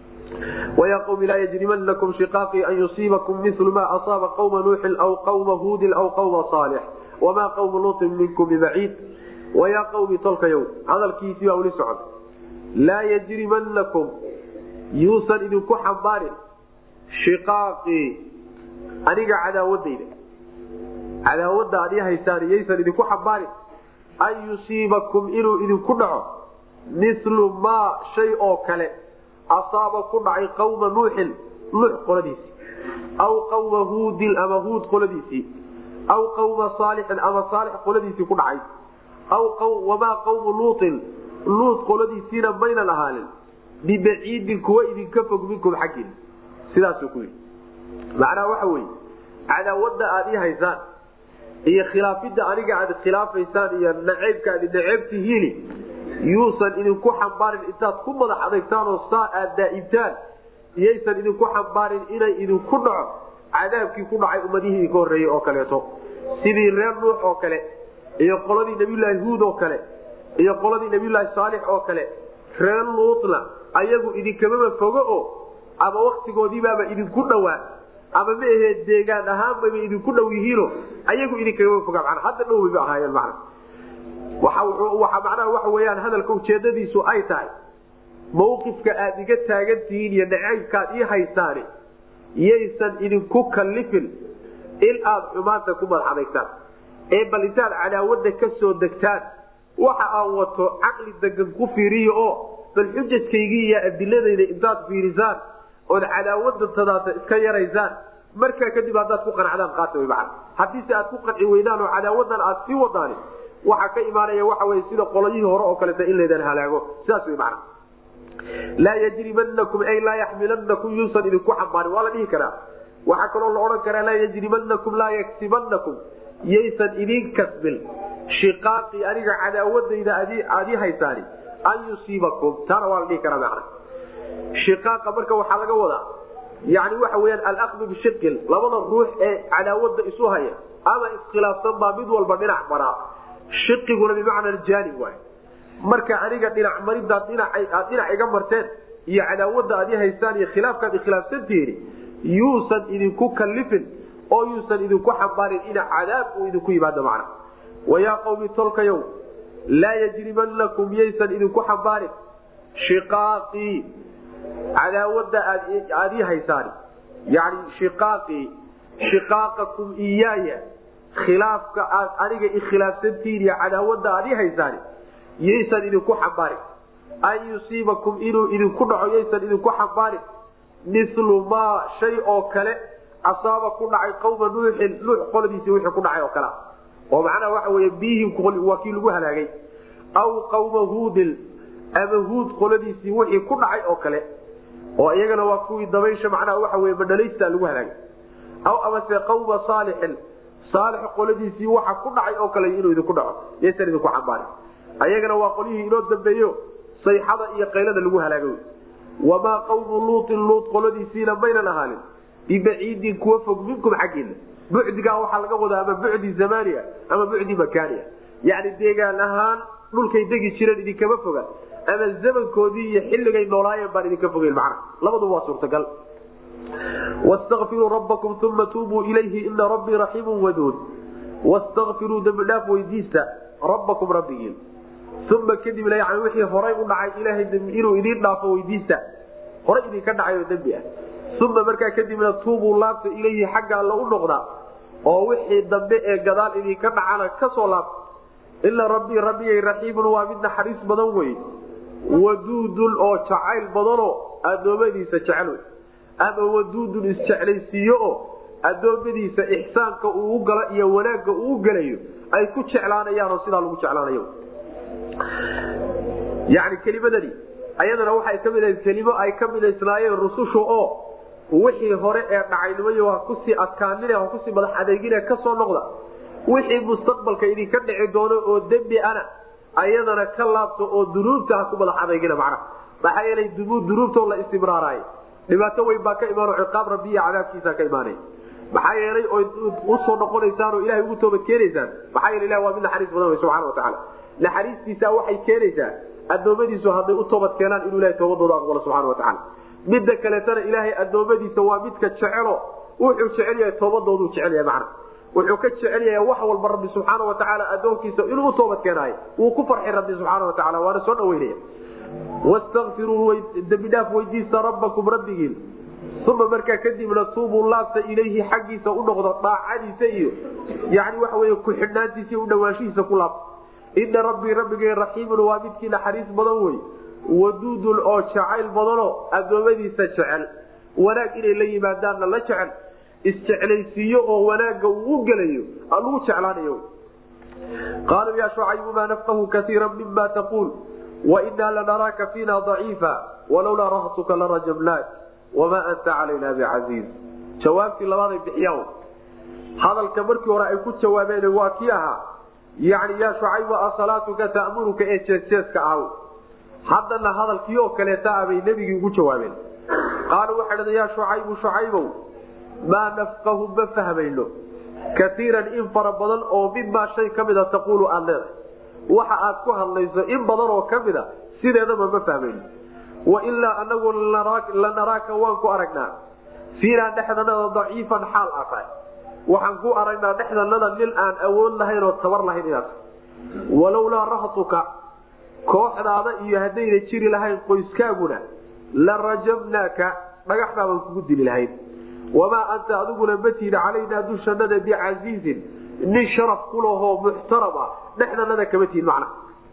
وya qوم laa yجrimanaكم شiقاaqي an yuصiibaكم mil ma aصاaba qوma nuuxi aw qوma hudin aw qوma صاlح وma qوma luطin minkm bbaciid وya qوmi tolkayow hadalkiisii baa weli socon laa yجrimanaكم yuusan idinku xambaarin shiqaaqii aniga cadaawadayda cadaawada ad haysaan yaysan idinku xambaarin an yusiibakum inuu idinku dhaco milu ma shay oo kale asaaba ku dhacay qawma nuuxin nuux qoladiisii aw qawma huudin ama huud qoladiisii aw qawma saalixin ama saalix qoladiisii ku dhacay aw wamaa qawmu luutin luut qoladiisiina maynan ahaanin bibaciidin kuwa idinka fog minkum xaggiina sidaasuu ku yidhi macnaha waxa weeye cadaawada aad ii haysaan iyo khilaafidda aniga aad khilaafaysaan iyo naceybka aad naceebtihiini yuusan idinku xambaarin intaad ku madax adagtaan oo saa aad daaibtaan iyaysan idinku xambaarin inay idinku dhaco cadaabkii ku dhacay ummadihii idinka horreeyey oo kaleeto sidii reer nuux oo kale iyo qoladii nabiyulaahi huud oo kale iyo qoladii nabiyulaahi saalix oo kale reer luutna ayagu idinkamaba fogo oo ama waktigoodiibaaba idinku dhowaa ama ma ahee deegaan ahaanbaba idinku dhow yihiino ayagu idinkamaba foga mana hadda dhowbayba ahaayeen mana waxa macnaha waxa weyaan hadalka ujeedadiisu ay tahay mawqifka aad iga taagan tihiin iyo nacaybkaad ii haysaani yaysan idinku kallifin in aad xumaanta ku madax adagtaan ee bal intaad cadaawada ka soo degtaan waxa aan wato caqli degan ku fiiriyo oo bal xujajkaygii iyo adiladayda intaad fiirisaan ood cadaawada tadaata iska yaraysaan markaa kadib haddaad ku qanacdaan qaata way macana haddiise aad ku qanci weydaan oo cadaawadan aad sii wadaani waxaa ka imaanaya waxa wey sida qolayihii hore oo kaleta in laydan halaago sidaas wey macana laa yajrimanakum ay laa yaxmilanakum yuusan idinku xambaarin waa la dhihi karaa waxaa kaloo la odhan karaa laa yajrimanakum laa yaktibanakum yaysan idin kasbin shiqaaqii aniga cadaawadayda aad ii haysaani an yusiibakum taana waa la dhihi karaa macna shiqaaqa marka waxaa laga wadaa yani waxa weyaan alaqdu bishiqin labada ruux ee cadaawada isu haya ama iskhilaafsan baa mid walba dhinac maraa shiqiguna bimacna aljaanib waay marka aniga dhinac maridaad aad dhinac iga marteen iyo cadaawada aad i haystaan iyo khilaafkaad ikhilaafsantihiin yuusan idinku kallifin oo yuusan idinku xambaarin ina cadaab uu idinku yimaado macna wayaa qawmi tolkayow laa yajrimanakum yaysan idinku xambaarin shiqaaqii cadaawada aad ii haysaani yani shiqaaqii shiqaaqakum iyaaya khilaafka aad aniga ikhilaafsantihiin iyo cadaawada aad ii haysaani yaysan idinku xambaarin an yusiibakum inuu idinku dhaco yaysan idinku xambaarin milu maa shay oo kale asaaba ku dhacay qawma nuuxin nuux qoladiisii wixii ku dhacay oo kale oo macnaha waxa wey biyihim waa kii lagu halaagay aw qawma huudin ama huud qoladiisii wixii ku dhacay oo kale oo iyagana waa kuwii dabaysha macnaha waxa wey madhalaysta lagu halaagay aw amase qawma saalixin saalix qoladiisii waxa ku dhacay oo kale inuu idinku dhaco yaysan idinku xambaarin ayagana waa qolyihii inoo dambeeyo sayxada iyo qaylada lagu halaagay wamaa qawmu luutin luut qoladiisiina maynan ahaanin bibaciidin kuwa fog minkum xaggiina bucdigaa waxaa laga wadaa ama bucdi zamania ama bucdi makaania yani deegaan ahaan dhulkay degi jireen idinkama foga ama zamankoodii iyo xilligay noolaayeen baan idinka fogeyn macna labaduba waa suurtagal wastakfiruu rabbakum uma tuubuu ilayhi ina rabbii raxiimu waduud wastakfiruu dembidhaaf weydiista rabbakum rabbigiin uma kadibna yani wixii horay u dhacay ilaahay inuu idiin dhaafo weydiista horay idinka dhacay oo dembi ah uma markaa kadibna tuubuu laabta ilayhi xagga alla u noqdaa oo wixii dambe ee gadaal idinka dhacana kasoo laabta ila rabbii rabbigay raxiimun waa mid naxariis badan wey waduudun oo jacayl badanoo addoommadiisa jecel wey ama waduudun isjeclaysiiyo oo addoommadiisa ixsaanka uu galo iyo wanaagga uu gelayo ay ku jeclaanayaanoo sidaa lagu jeclaanayo yani kelimadani ayadana waxay ka mid ahayd kelimo ay ka midaysnaayeen rusushu oo wixii hore ee dhacaynimay ha kusii adkaanin ha kusii madax adeegine kasoo noqda wixii mustaqbalka idinka dhici doono oo dembi ana ayadana ka laabto oo dunuubta ha ku madax adeegina macnaha maxaa yeelay dunuubtoo la istimraaraay dhibaato weyn baa ka imaan ciqaab rabbi iyo cadaabkiisa ka imaanay maxaa yeelay ood usoo noqonaysaan oo ilahay ugu toobad keenaysaan maxaa yeele ilah waa mid naxariis badan wey subxana watacaala naxariistiisa waxay keenaysaa addoommadiisu hadday u toobad keenaan inuu ilahay toobadooda aqbalo subxana watacaala midda kaleetana ilaahay addoommadiisa waa midka jecelo wuxuu jecel yahay toobadoodu jecel yahay macna wuxuu ka jecel yahay wax walba rabbi subxaana watacaala addoonkiisa inuu u toobad keenaayo wuu ku farxi rabbi subxaana watacaala waana soo dhaweynaya wastakfiruu dembidhaaf weydiista rabbakum rabbigiin uma markaa kadibna tuubuu laabta ilayhi xaggiisa u noqdo daacadiisa iyo yani waxa wey ku-xidhnaantiisa iyo udhawaanshihiisa ku laabta ina rabbii rabbigay raxiimun waa midkii naxariis badan wey waduudun oo jacayl badanoo addoommadiisa jecel wanaag inay la yimaadaanna la jecel isjeclaysiiyo oo wanaagga uu u gelayo lagu jeclaanayo qaaluu yaa shucaybu maa nafqahu kaiira mima taquul wainaa lanaraaka fiina daciifa walowlaa rahtuka larajabnaak wamaa anta calayna bicasiiz jawaabtii labaaday bixiyaan hadalka markii hore ay ku jawaabeen waa kii ahaa yani yaa shucaybu asalaatuka ta'muruka ee jeesjeeska ahaw haddana hadalkii oo kaleeta ah bay nebigii ugu jawaabeen qaaluu waxay dhadeen yaa shucaybu shucaybow maa nafqahu ma fahmayno kaiiran in fara badan oo mimaa shay ka mida taquulu aad leedahay waxa aad ku hadlayso in badan oo ka mida sideedaba ma fahmayno wailaa anagu lanaraaka waan ku aragnaa fiinaa dhexdanada daciifan xaal aa tahay waxaan ku aragnaa dhexdanada nin aan awood lahayn oo tabar lahayn inaad tahay walowlaa rahtuka kooxdaada iyo haddayna jiri lahayn qoyskaaguna la rajabnaaka dhagaxdaabaan kugu dili lahayn wamaa anta adiguna matiida calaynaa dushanada bicasiizin nin sharaf kulahoo muxtaram ah dhexdanada kama tihin macna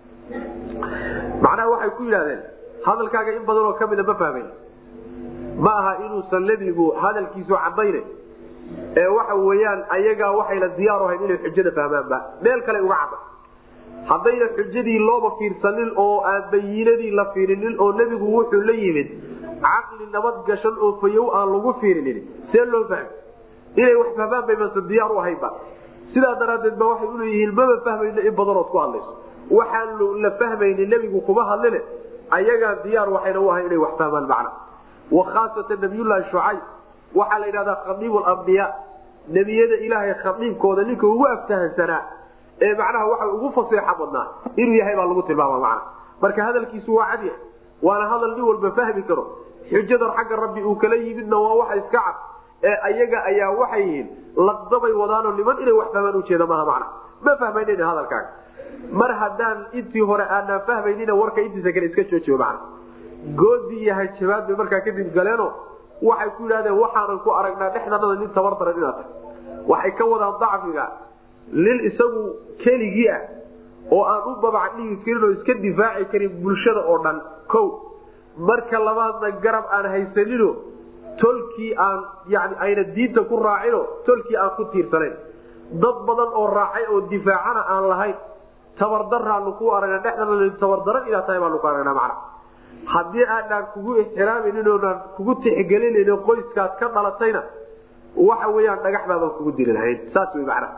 macnaha waxay ku yidhahdeen hadalkaaga in badan oo kamida ma fahmayn ma aha inuusan nebigu hadalkiisu cadayna ee waxa weeyaan ayagaa waxayna diyaar ahayn inay xujada fahmaanba meel kale uga cadda haddayna xujadii looba fiirsanin oo aan bayiinadii la fiirinin oo nebigu wuxuu la yimid caqli nabad gashan oo fayow aan lagu fiirinin see loo fahmi inay wax fahmaan bay mase diyaar u ahaynba sidaa daraaddeed ba waxay uleeyihiin maba fahmayno in badanood ku hadlayso waxaan la fahmayni nebigu kuma hadline ayagaa diyaar waxayna u ahay inay wax fahmaan macna wa khaasatan nabiyullaahi shucayb waxaa la yidhahdaa khadiibu lambiyaa nebiyada ilaahay khadiibkooda ninka ugu aftahansanaa ee macnaha waxa ugu faseexa badnaa inuu yahay baa lagu tilmaama macna marka hadalkiisu waa cadya waana hadal nin walba fahmi karo xujadan xagga rabbi uu kala yimidna waa waxa iska cad ee ayaga ayaa waxay yihiin laqdabay wadaanoo niman inay wax fahmaan ujeeda maaha macna ma fahmaynan hadalkaaga mar haddaan intii hore aanaan fahmaynina warka intiisa kale iska joojiyo macna goodii iyo hajabaad bay markaa kadib galeeno waxay ku yidhahdeen waxaanan ku aragnaa dhexdanada nin tabar daran inaad tahay waxay ka wadaan dacfiga nin isagu keligii ah oo aan u babac dhigi karin oo iska difaaci karin bulshada oo dhan ko marka labaadna garab aan haysanino tolkii aan yani ayna diinta ku raacino tolkii aan ku tiirsanayn dad badan oo raacay oo difaacana aan lahayn tabardaraanu ku aragna dhexdana tabardaran inaad tahay baanu ku aragnaa macna haddii aanaan kugu ixtiraamaynin oonaan kugu tixgelinayn qoyskaad ka dhalatayna waxa weyaan dhagax baabaan kugu dili lahayn saas wey macna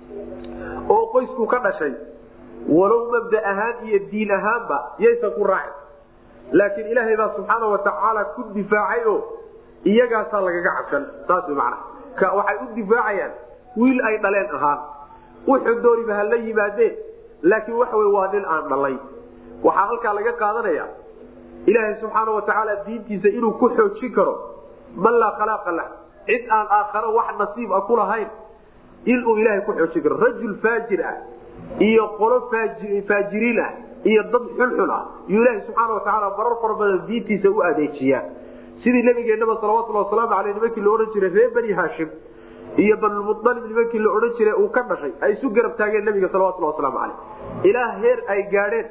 oo qoysku ka dhashay walow mabda ahaan iyo diin ahaanba yaysan ku raacin laakiin ilaahay baa subxaana watacaala ku difaacay oo iyagaasaa lagaga cabsan saas wey macna waxay u difaacayaan wiil ay dhaleen ahaan wuxuu dooniba ha la yimaadeen laakiin waxa wey waa nin aan dhalay waxaa halkaa laga qaadanaya ilaahay subxaana watacaala diintiisa inuu ku xoojin karo man laa khalaaqa lah cid aan aakharo wax nasiib a ku lahayn inuu ilaahay ku xoojin karo rajul faajir ah iyo qolo faajiriin ah iyo dad xulxul ah yuu ilaahay subxaana watacaala marar fara badan diintiisa u adeejiyaa sidii nabigeenaba salawatulli wasalaamu aleyh nimankii la odhan jiray reer bani haashim iyo banulmualib nimankii la odhan jiray uu ka dhashay ay isu garab taageen nabiga salawatulli wasalaamu caleyh ilaa heer ay gaadheen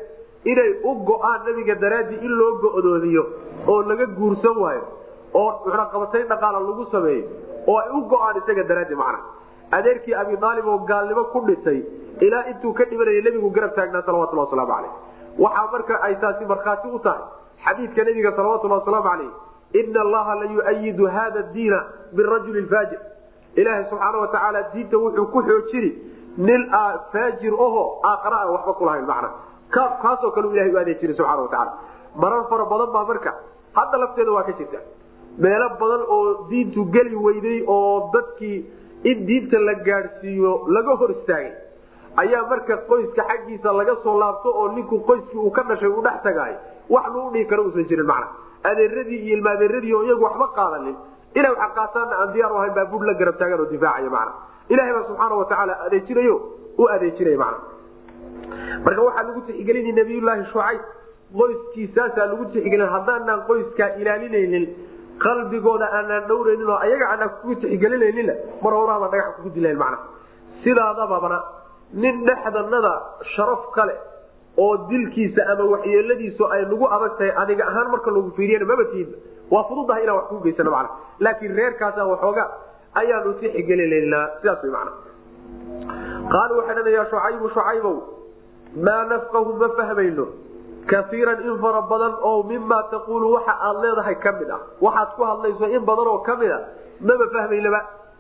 inay u go-aan nabiga daraadii in loo go-doodiyo oo laga guursan waayo oo muxnaqabatayn dhaqaala lagu sameeyo oo ay u go-aan isaga daraadii macna adeerkii abi aalib oo gaalnimo ku dhintay ilaa intuu ka dhimanaya nebigu garab taagnaa salawatullah wasalaamu caleyh waxaa marka ay taasi markhaati u tahay xadiidka nebiga salawatullah wasalaamu caleyh ina allaha la yuayidu hada diina birajuli faajir ilaahay subxaana watacaala diinta wuxuu ku xoojini nin faajir aho aakhara aan waxba kulahayn macna kaasoo kale u ilahay u adeejina subxana watacaala marar fara badan baa marka hadda lafteeda waa ka jirta meelo badan oo diintu geli weyday oo dadkii in diinta la gaadhsiiyo laga hor istaagay ayaa marka qoyska xaggiisa laga soo laabto oo ninku qoyskii uu ka dhashay uu dhex tagaay wax lagu dhihi karo uusan jirin macna adeeradii iyo ilmaadeeradii oo iyagu waxba qaadanin inay waxa qaataanna aan diyaar u ahayn baa bur la garab taagan oo difaacaya macna ilahay baa subxaana watacaala adeejinayo u adeejinaya macna marka waxaa lagu tixgelinay nabiyullaahi shucayb qoyskiisaasaa lagu tixgelin haddaanaan qoyskaa ilaalinaynin qalbigooda aanaan dhowraynin oo ayaga aanaan kugu tixgelinayninna mar horaaba dhagax kugu dilayn macna sidaadababana nin dhexdanada sharaf kale oo dilkiisa ama waxyeeladiisu ay nagu adag tahay aniga ahaan marka lagu fiiriyana maba tiidba waa fududahay inaan wax kuu geysano macna laakiin reerkaasa waxooga ayaanu tixgelinaynaa sidaas way macna qaalu waxay dhan yaa shucaybu shucaybow maa nafqahu ma fahmayno kaiiran in fara badan oo mima taquulu waxa aad leedahay ka mid ah waxaad ku hadlayso in badan oo ka mid a maba fahmaynaba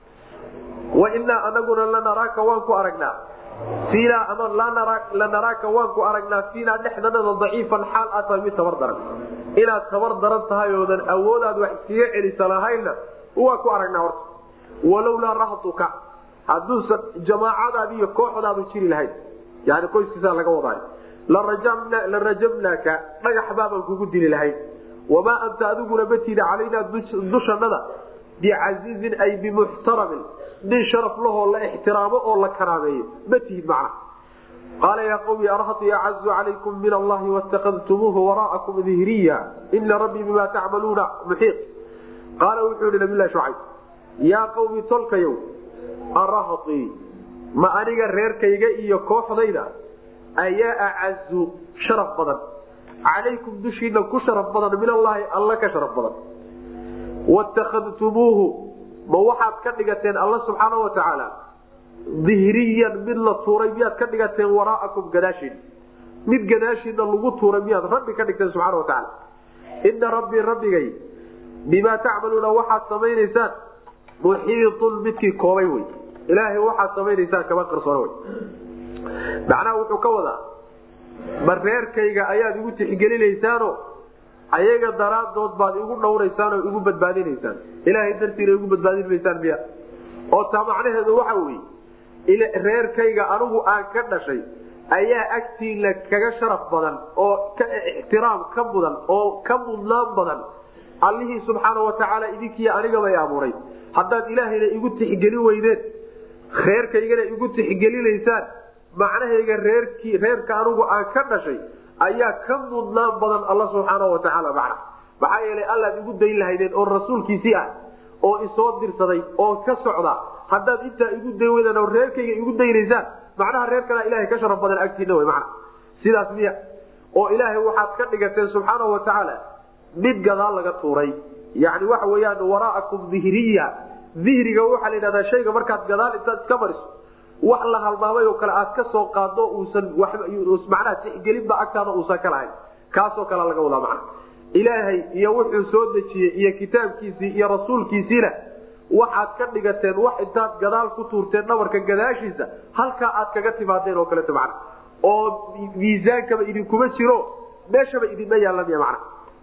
wainaa anaguna lanaraaka waan ku aragnaa fiinaa ama lanaraaka waan ku aragnaa fiinaa dhexdanada daciifan xaal aad tahay mid tabar daran inaad tabar daran tahay oodan awoodaad wax iskaga celisa lahaynna waan ku aragnaa horta walowlaa rahtuka hadduusan jamaacadaadi iyo kooxdaadu jiri lahayn yani qoyskiisaa laga wadaay la rajamnaaka dhagax baabaan kugu dili lahayn wamaa anta adiguna matiida calaynaa dushanada bicasiizin ay bimuxtaramin nin sharaf lahoo la ixtiraamo oo la karaameeyo matihid macna qaala yaa qawmi arhati acazu calaykum min allahi watakadtumuuhu wara'akum dihriya ina rabbii bima tacmaluuna muxiiq qaala wuxuu yihi nabilahi shucayb yaa qawmi tolkayow arahtii ma aniga reerkayga iyo kooxdayda ayaa acazu sharaf badan calaykum dushiina ku sharaf badan min allaahi alla ka sharaf badan watakadtumuuhu ma waxaad ka dhigateen alla subxaana watacaala dihriyan mid la tuuray miyaad ka dhigateen waraa'akum gadaashiina mid gadaashiina lagu tuuray miyaad rabbi ka dhigteen subxana watacaala ina rabbii rabbigay bimaa tacmaluuna waxaad samaynaysaan muxiitun midkii koobay wey ilaahay waxaad samaynaysaan kama qarsoona wey macnaha wuxuu ka wadaa ma reerkayga ayaad igu tixgelinaysaano ayaga daraadood baad igu dhowraysaan oo igu badbaadinaysaan ilaahay dartiina igu badbaadin maysaan miya oo taa macnaheedu waxa weye reerkayga anigu aan ka dhashay ayaa agtiina kaga sharaf badan oo ka ixtiraam ka mudan oo ka mudnaan badan allihii subxaana watacaala idinkiiy anigabay abuuray haddaad ilaahayna igu tixgelin weydeen reerkaygana igu tixgelinaysaan macnahayga reerkii reerka anigu aan ka dhashay ayaa ka mudnaan badan alla subxaana watacaala macna maxaa yeelay allaad igu dayn lahaydeen oo rasuulkiisii ah oo isoo dirsaday oo ka socda haddaad intaa igu dayn weydaan oo reerkayga igu daynaysaan macnaha reer kalea ilahay ka sharaf badan agtiina wey macna sidaas miya oo ilaahay waxaad ka dhigateen subxaana watacaala mid gadaal laga tuuray yani waxa weyaan waraakum dihriya dihriga waxaa la yidhahdaa shayga markaad gadaal intaad iska mariso wax la halmaamay oo kale aad ka soo qaado uusan macnaha tixgelinba agtaada uusan ka lahayn kaasoo kale laga wadaa macna ilaahay iyo wuxuu soo dejiyey iyo kitaabkiisii iyo rasuulkiisiina waxaad ka dhigateen wax intaad gadaal ku tuurteen dhabarka gadaashiisa halkaa aad kaga timaadeen oo kaleeto macna oo miisaankaba idinkuma jiro meeshaba idinma yaalamiya macna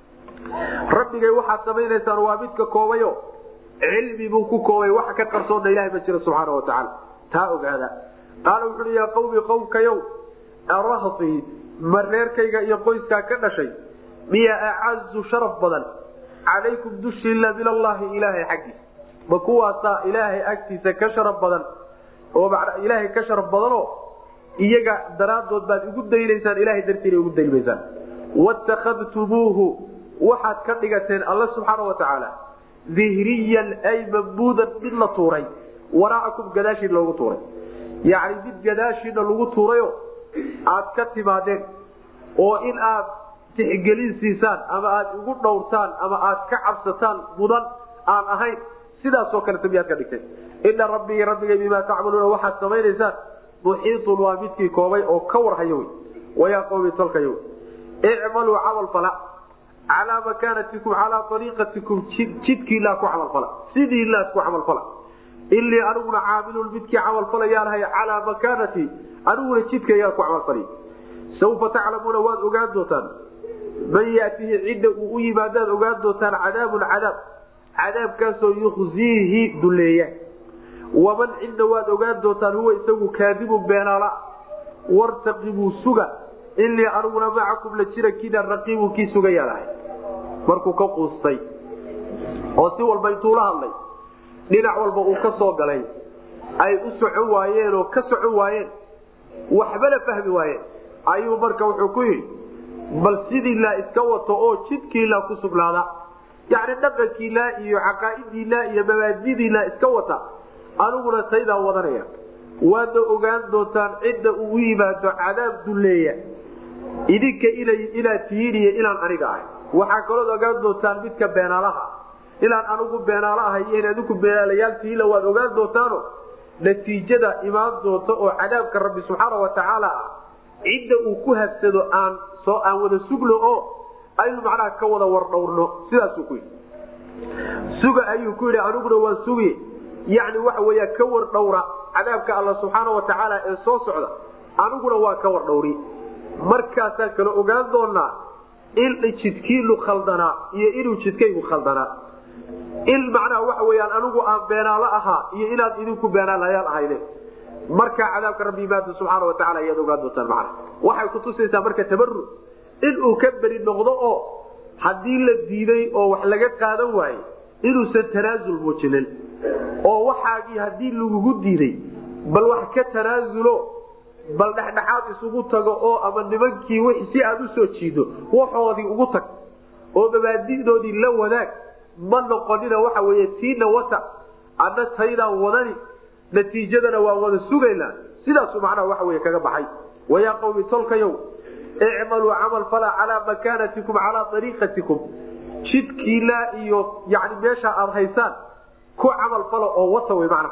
rabbigay waxaad samaynaysaan waa midka koobayo cilmi buu ku koobay waxa ka qarsoonna ilahay ma jiro subxaana watacaala taa ogaada qaala wuxuui yaa qawmi qowmkayow arahtii ma reerkayga iyo qoyskaa ka dhashay miya acazu sharaf badan calaykum dushiila min allaahi ilaahay xaggiisa ma kuwaasaa ilaahay agtiisa ka sharaf badan oo ilaahay ka sharaf badanoo iyaga daraadood baad igu daynaysaan ilahay dartiina igu daynmaysaan watakadtumuuhu waxaad ka dhigateen alla subxaana watacaala dihriyan ay mambuudan mid la tuuray waraacakum gadaashiina loogu tuuray yacni mid gadaashiina lagu tuurayo aad ka timaadeen oo in aad tixgelin siisaan ama aad igu dhowrtaan ama aad ka cabsataan mudan aan ahayn sidaasoo kale miyaad ka dhigtay ina rabbii rabbigay bimaa tacmaluuna waxaad samaynaysaan muxiitun waa midkii koobay oo ka warhayo wy wayaa qowmi tolkayo icmaluu camal fala calaa makaanatikum calaa ariiqatikum jidkiilaa ku camalfala sidiilaad ku camalfala ilii aniguna caamilun midkii camalfalayaanahay calaa makaanati aniguna jidkaygaan ku camalfalay saufa taclamuuna waad ogaan doontaan man yaatihi cidda uu u yimaadaad ogaan doontaan cadaabun cadaab cadaabkaasoo yukhziihi duleeya waman cidna waad ogaan doontaan huwa isagu kaadibun beenaala wartaqibuu suga ilii aniguna macakum la jira kida raqiibun kii sugayaanahay markuu ka quustay oo si walba intuu la hadlay dhinac walba uu ka soo galay ay u socon waayeen oo ka socon waayeen waxbana fahmi waayeen ayuu marka wuxuu ku yidhi bal sidiilaa iska wato oo jidkiilaa ku sugnaada yacni dhaqankiilaa iyo caqaa'idiilaa iyo mabaadidiilaa iska wata aniguna taydaa wadanaya waadna ogaan doontaan cidda uu u yimaado cadaab dulleeya idinka inaad tihiin iyo inaan aniga ahay waxaa kalood ogaan doontaan midka beenaalaha inaan anigu beenaalo ahay iyo in adinku beenaalayaal tihiinla waad ogaan doontaano natiijada imaan doonta oo cadaabka rabbi subxaana wa tacaala ah cidda uu ku habsado aan soo aan wada sugno oo aynu macnaha ka wada wardhowrno sidaasuu ku yidhi suga ayuu ku yidhi aniguna waan sugi yacni waxa weeya ka wardhowra cadaabka alla subxaana wa tacaala ee soo socda aniguna waa ka wardhowri markaasaan kala ogaan doonaa in jidkiinu khaldanaa iyo inuu jidkaygu khaldanaa in macnaha waxa weyaan anigu aan beenaalo ahaa iyo inaad idinku beenaalayaal ahayde markaa cadaabka rabbi imaada subxaana wa tacala ayaad ogaan doontaan macna waxay kutusaysaa marka tabaru inuu ka beri noqdo oo haddii la diiday oo wax laga qaadan waaye inuusan tanaasul muujinin oo waxaagii haddii lagugu diiday bal wax ka tanaasulo bal dhexdhexaad isugu tago oo ama nimankii w si aad usoo jiido waxoodii ugu tag oo mabaadidoodii la wadaag ma noqonina waxa wey tiina wata adna taydaan wadani natiijadana waa wada sugaynaa sidaasu macnaha waxa wey kaga baxay wayaa qawmi tolkayow icmaluu camal fala calaa makaanatikum calaa ariiqatikum jidkiilaa iyo yani meesha aad haysaan ku camal fala oo wata wy mana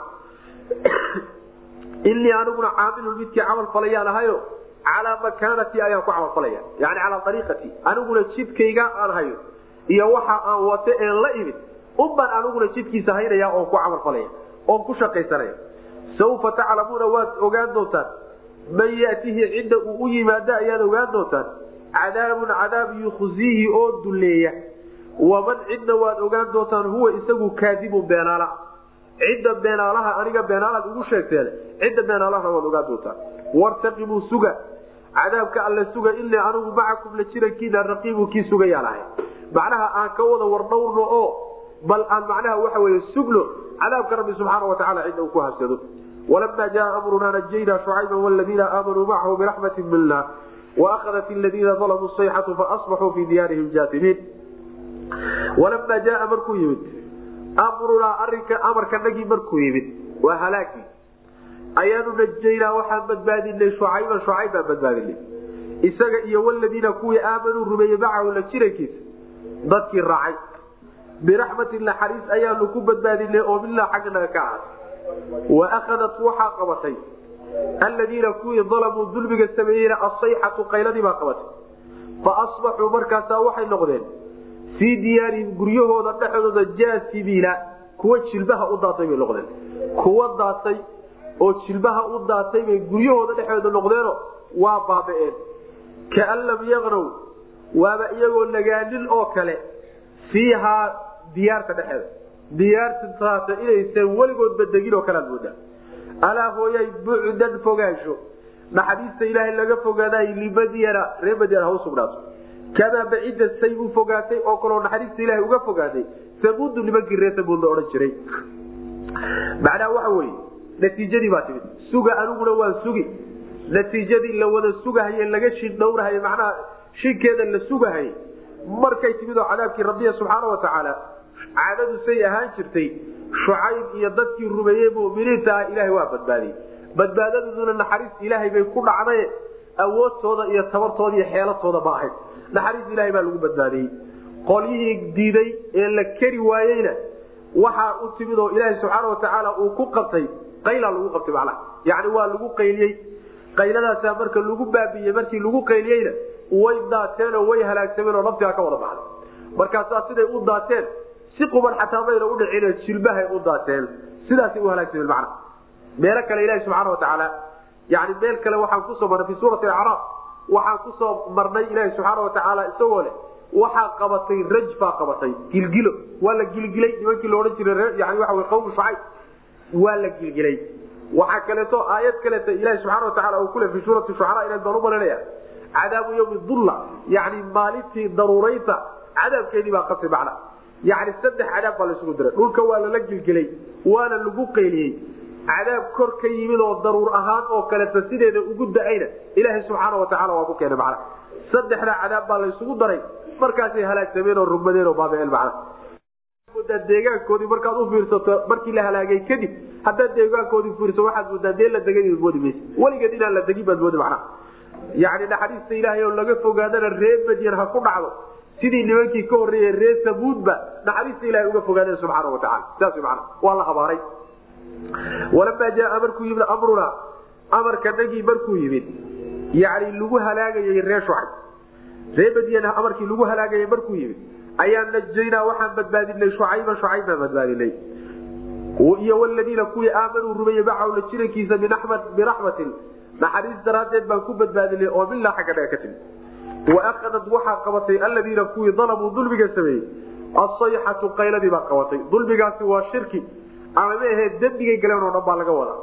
inii aniguna caamilun midkii camal falayaan ahayo calaa makaanatii ayaan ku camal falaya yani calaa ariiqatii aniguna jidkayga aan hayo iyo waxa aan wate een la imid unbaan aniguna jidkiisa haynaya oon ku camal falaya oon ku shaqaysanaya saufa taclamuuna waad ogaan doontaan man yatihi cidda uu u yimaado ayaad ogaan doontaan cadaabun cadaab yukhziihi oo duleeya waman cidna waad ogaan doontaan huwa isagu kaadibun beenaala cidda beenaalaha aniga beenaalaad igu sheegteen cidda beenaalahana waad ogaan doontaan wartaqibuu suga cadaabka alle suga inii anigu macakum la jirankiina raqiibu kii sugayaan ahay macnaha aan ka wada wardhowrno oo bal aan macnaha waxa wey sugno cadaabka rabbi subxaana watacaala cidda uu ku habsado walama jaa amrunaa najaynaa shucayba wladiina aamanuu macahu biraxmati mina waahadat ladiina dalamuu sayxatu faasbaxuu fii diyaarihim jaatimiin walama jaaa markuu yimid amrunaa arinka amarkanagii markuu yimid waa halaagii ayaanu najaynaa waxaan badbaadinay shucayban shucayb baan badbaadinay isaga iyo waladiina kuwii aamanuu rumeeyey macahu la jirankiisa dadkii raacay biraxmatin naxariis ayaanu ku badbaadinay oo milaa xagganaga ka ahaatay wa akhadat waxaa qabatay alladiina kuwii dalamuu dulmiga sameeyeyna asayxatu qayladii baa qabatay fa asbaxuu markaasaa waxay noqdeen fii diyaarihim guryahooda dhexdooda jaasibiina kuwa jilbaha u daatay bay noqdeen kuwa daatay oo jilbaha u daatay bay guryahooda dhexdooda noqdeeno waa baaba'een kaan lam yaqnow waaba iyagoo nagaanin oo kale fiihaa diyaarta dhexeeda diyaartaasa inaysan weligoodba degin oo kalead moodaa alaa hooyay bucdan fogaansho naxariista ilaahay laga fogaaday limadyana ree madyana ha u sugnaato kamaa bacida say u fogaatay oo kaloo naxariista ilahay uga fogaaday samuudu nimankii reer samuud la odhan jiray macnaha waxa weye natiijadii baa timid suga aniguna waan sugi natiijadii la wada sugahaye laga shindhowrahay macnaha shinkeeda la sugahay markay timid oo cadaabkii rabbiya subxaana wa tacaala caadadu say ahaan jirtay shucayb iyo dadkii rumeeyey muminiinta ah ilaahay waa badbaadiyey badbaadaduduna naxariis ilaahay bay ku dhacdaye awoodtooda iyo tabartooda iyo xeelatooda ma ahayn naxariis ilahay baa lagu badbaadiyey qolyihii diiday ee la keri waayeyna waxaa u timid oo ilaaha subxaana watacaala uu ku qabtay qaylaa lagu qabtay macnaha yani waa lagu qayliyey qayladaasaa marka lagu baabiiyey markii lagu qayliyeyna way daateenoo way halaagsameen oo naftiga ka wada baxday markaasaa siday u daateen si quban xataa mayna udhicin jilbahay u daateen sidaasay u halaagsameen macnaha meelo kale ilahi subxaana watacaala yani meel kale waxaan kusoo marnay fi suurati acraaf waxaan kusoo marnay ilaahi subxaana watacaala isagoo leh waxaa qabatay rajfaa qabatay gilgilo waa la gilgilay nimankii laodhan jiray yani waa qawmu shucayb waa la gilgilay waxaa kaleeto aayad kaleeto ilahi subxana wataala uu kule fi suurati shucaraa inaad baan u malanaya cadaabu yawmi dulla yani maalintii daruurayta cadaabkeedii baa qasay macna yani saddex cadaab baa laisugu diray dhulka waa lala gilgilay waana lagu qayliyey cadaab kor ka yimid oo daruur ahaan oo kaleeto sideeda ugu da-ayna ilaaha subxaana watacaala waa ku keenay macna saddexda cadaab baa laysugu daray markaasay halaagsameen oo rugmadeen oo baabeen macna deegaankoodii markaad u fiirsato markii la halaagay kadib haddaad deegaankoodii fiirso waxaad moodaa dee la degay moodi maysa weligeed inaan la degin baad moodi macnaha yani naxariista ilaahay oo laga fogaadana ree madyan ha ku dhacdo sidii nimankii ka horreeyey ree sabuudba naxariista ilahay uga fogaadeen subxaana watacaala saas mana waa la habaaray walamaa jaaa markuu yimid amruna amarka nagii markuu yimid yani lagu halaagayay ree shucayb ree madyan amarkii lagu halaagayay markuu yimid ayaan najaynaa waxaan badbaadinay shucayba shucayb baan badbaadinay iyo waladiina kuwii aamanuu rumeeyey macahu la jirankiisa biraxmatin naxariis daraaddeed baan ku badbaadinay oo milaa xagga dhaga ka timi waakhadad waxaa qabatay aladiina kuwii dalamuu dulmiga sameeyey asayxatu qayladii baa qabatay dulmigaasi waa shirki ama ma ahee dembigay galeen oo dhan baa laga wadaa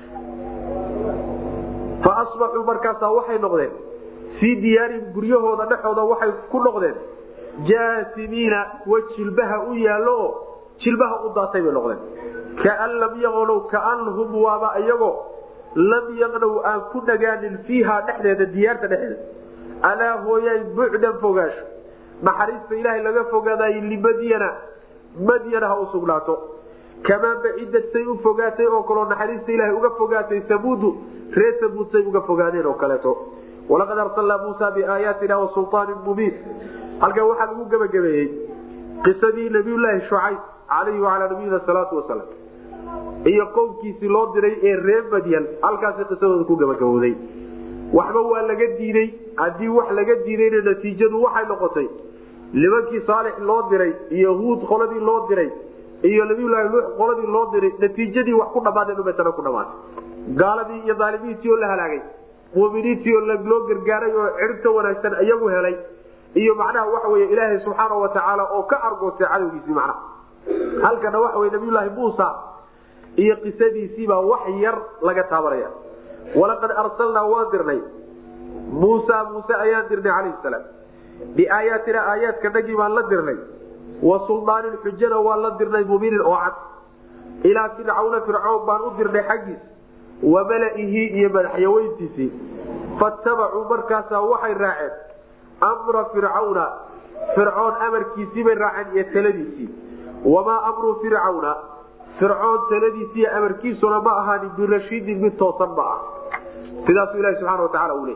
fa asbaxuu markaasaa waxay noqdeen fii diyaarihim guryahooda dhexooda waxay ku noqdeen jaasimiina kuwa jilbaha u yaallo oo jilbaha u daatay bay noqdeen kaan lam yaqnow kaanhum waaba iyagoo lam yaqnow aan ku nagaanin fiiha dhexdeeda diyaarta dhexdeeda alaa hooyay bucdan fogaasho naxariista ilaahay laga fogaaday limadyana madyana ha u sugnaato kamaa bacidad say u fogaatay oo kaloo naxariista ilaahay uga fogaatay sabuudu ree sabuud say uga fogaadeen oo kaleeto walaqad arsalnaa muusa biaayaatina wa sulaanin mubiin halkan waxaa lagu gebagabeeyey qisadii nabiyulaahi shucayb calayhi wacalaa nabiyina salaatu wasalaam iyo qowmkiisii loo diray ee ree madyan halkaasi qisadooda ku gebagabowday waxba waa laga diiday haddii wax laga diidayna natiijadu waxay noqotay nimankii saalix loo diray iyo huud qoladii loo diray iyo nabiyulaahi nuux qoladii loo diray natiijadii wax ku dhammaadeen umatana ku dhamaatay gaaladii iyo daalimiintii oo la halaagay muminiintii oo loo gargaaray oo ciribta wanaagsan iyagu helay iyo macnaha waxa wey ilaahay subxaana watacaala oo ka argoostay cadowgiisii macnaha halkana waxa wey nabiyulaahi muusa iyo qisadiisiibaa wax yar laga taabanaya walaqad arsalnaa waan dirnay muusa muuse ayaan dirnay calayhi salaam biaayaatina aayaadka nagii baan la dirnay wa suldaanin xujana waan la dirnay mubiinin oo cad ilaa fircawna fircoon baan u dirnay xaggiis wa malaihi iyo madaxyaweyntiisii fatabacuu markaasaa waxay raaceen amra fircawna fircoon amarkiisii bay raaceen iyo taladiisii wamaa amru fircawna fircoon taladiisiiy amarkiisuna ma ahaanin birashiidin mid toosan ma ah sidaasuu ilahi subxana watacaala uu leey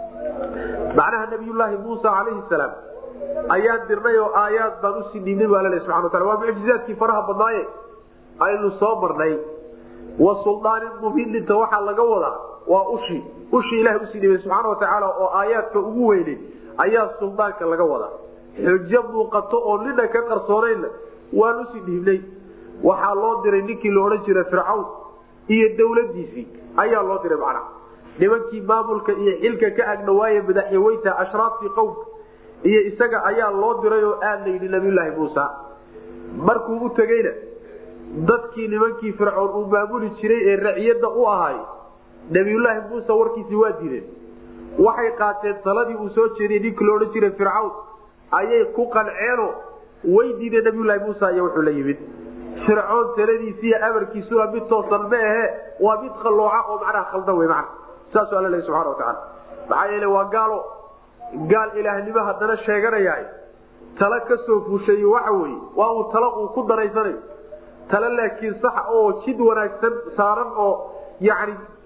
macnaha nabiyulaahi muusa calayhi salaam ayaan dirnay oo aayaad baan usii dhiibnay baa lale subana wataala waa mucjizaadkii faraha badnaaye aynu soo marnay wa suldaanin mubininta waxaa laga wadaa waa ushii ushii ilahay usii dhiibay subxaana watacaala oo aayaadka ugu weynay ayaa suldaanka laga wadaa xujo muuqato oo nina ka qarsoonaynna waan usii dhiibnay waxaa loo diray ninkii la odhan jiray fircawn iyo dawladiisii ayaa loo diray macnaha nimankii maamulka iyo xilka ka agdhawaaye madaxyaweynta ashraaftii qowmka iyo isaga ayaa loo diray oo aad la yidhi nabiyulaahi muusa markuu u tegeyna dadkii nimankii fircoon uu maamuli jiray ee raciyadda u ahaay nabiyulaahi muuse warkiisii waa diideen waxay qaateen taladii uu soo jeediyey ninkii laodhan jiray fircawn ayay ku qanceenoo way diideen nabiyulaahi muusa iyo wuxuu la yimid fircoon taladiisiiyo amarkiisuna mid toosan ma ahe waa mid qallooca oo macnaha khaldan wey mana saasuu alla lehy subxana watacaala maxaa yeele waa gaalo gaal ilaahnimo haddana sheeganayaa tala ka soo fuushay waxa weye waa uu talo uu ku daraysanayo talo laakiin sax oo jid wanaagsan saaran oo yani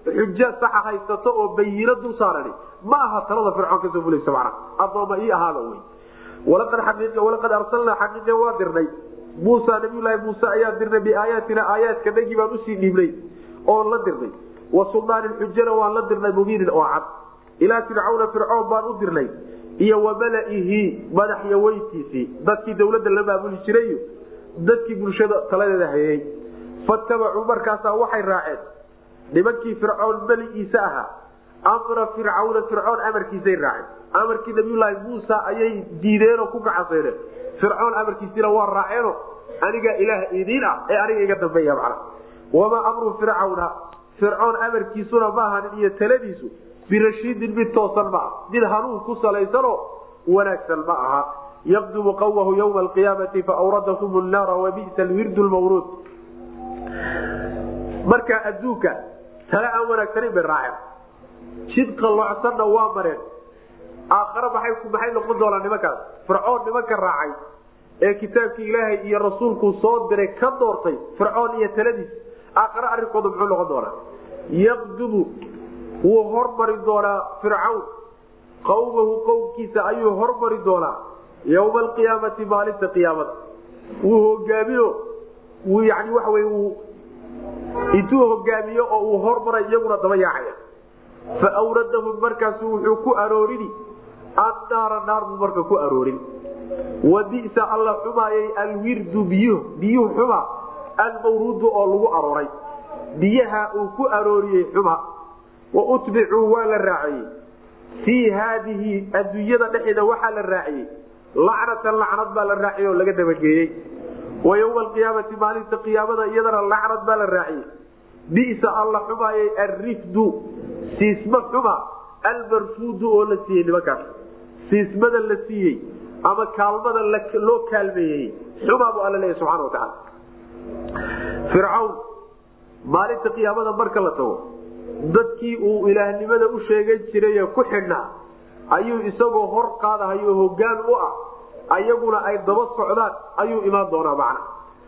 xujo saxa haysato oo bayino dul saarani ma aha talada fircoon kasoo fulaysa macna addooma ii ahaada wey walaqad xaqiiqa walaqad arsalnaa xaqiiqa waa dirnay muusa nabiyulaahi muuse ayaa dirnay biaayaatina aayaadka dhagii baan usii dhiibnay oon la dirnay wa suldaanin xujana waan la dirnay mubiinin oo cad ilaa fircawna fircoon baan u dirnay iyo wa malaihi madaxyaweyntiisii dadkii dawladda la maamuli jiray dadkii bulshada taladeeda hayay fatabacuu markaasaa waxay raaceen nimankii fircoon meligiisa ahaa amra fircawna fircoon amarkiisay raaceen amarkii nabiyulaahi muusa ayay diideenoo ku gacaseyneen fircoon amarkiisina waa raaceeno anigaa ilaah idiin ah ee aniga iga dambeeya macna wamaa amru fircawna fircoon amarkiisuna ma ahanin iyo taladiisu birashiidin mid toosan ma ah mid hanuun ku salaysanoo wanaagsan ma aha yaqdumu qawmahu ywma alqiyaamati faawradahum naara wabisa alwirdu lmawruud marka adduunka tale aan wanaagsanin bay raaceen jid qallocsanna waa mareen aakhare maxay maxay noqon doonaa nimankaas fircoon nimanka raacay ee kitaabkii ilaahay iyo rasuulku soo diray ka doortay fircoon iyo taladiis aakhare arrinkooda muxuu noqon doonaa yaqdumu wuu hormari doonaa fircawn qawmahu qowmkiisa ayuu hormari doonaa yowma alqiyaamati maalinta qiyaamada wuu hogaamiyo wuu yani waxa wey wuu intuu hogaamiyo oo uu hormaray iyaguna daba yaacaya fa awradahum markaasu wuxuu ku aroorini annaara naar buu marka ku aroorin wa bisa alla xumaayay alwirdu biyu biyuhu xuma almawruudu oo lagu arooray biyaha uu ku arooriyey xuma wa utbicuu waa la raaciyey fii haadihi adduunyada dhexeeda waxaa la raaciyey lacnatan lacnad baa la raaciyey oo laga dabageeyey wa ywma alqiyaamati maalinta qiyaamada iyadana lacnad baa la raaciyey bisa alla xumaayay alrifdu siisma xuma almarfuudu oo la siiyey nimankaas siismada la siiyey ama kaalmada loo kaalmeeyey xumaa buu alla leeya subxana watacaala fircawn maalinta qiyaamada marka la tago dadkii uu ilaahnimada u sheegan jiraye ku xidhnaa ayuu isagoo hor qaadahayo hogaan u ah ayaguna ay daba socdaan ayuu imaan doonaa macna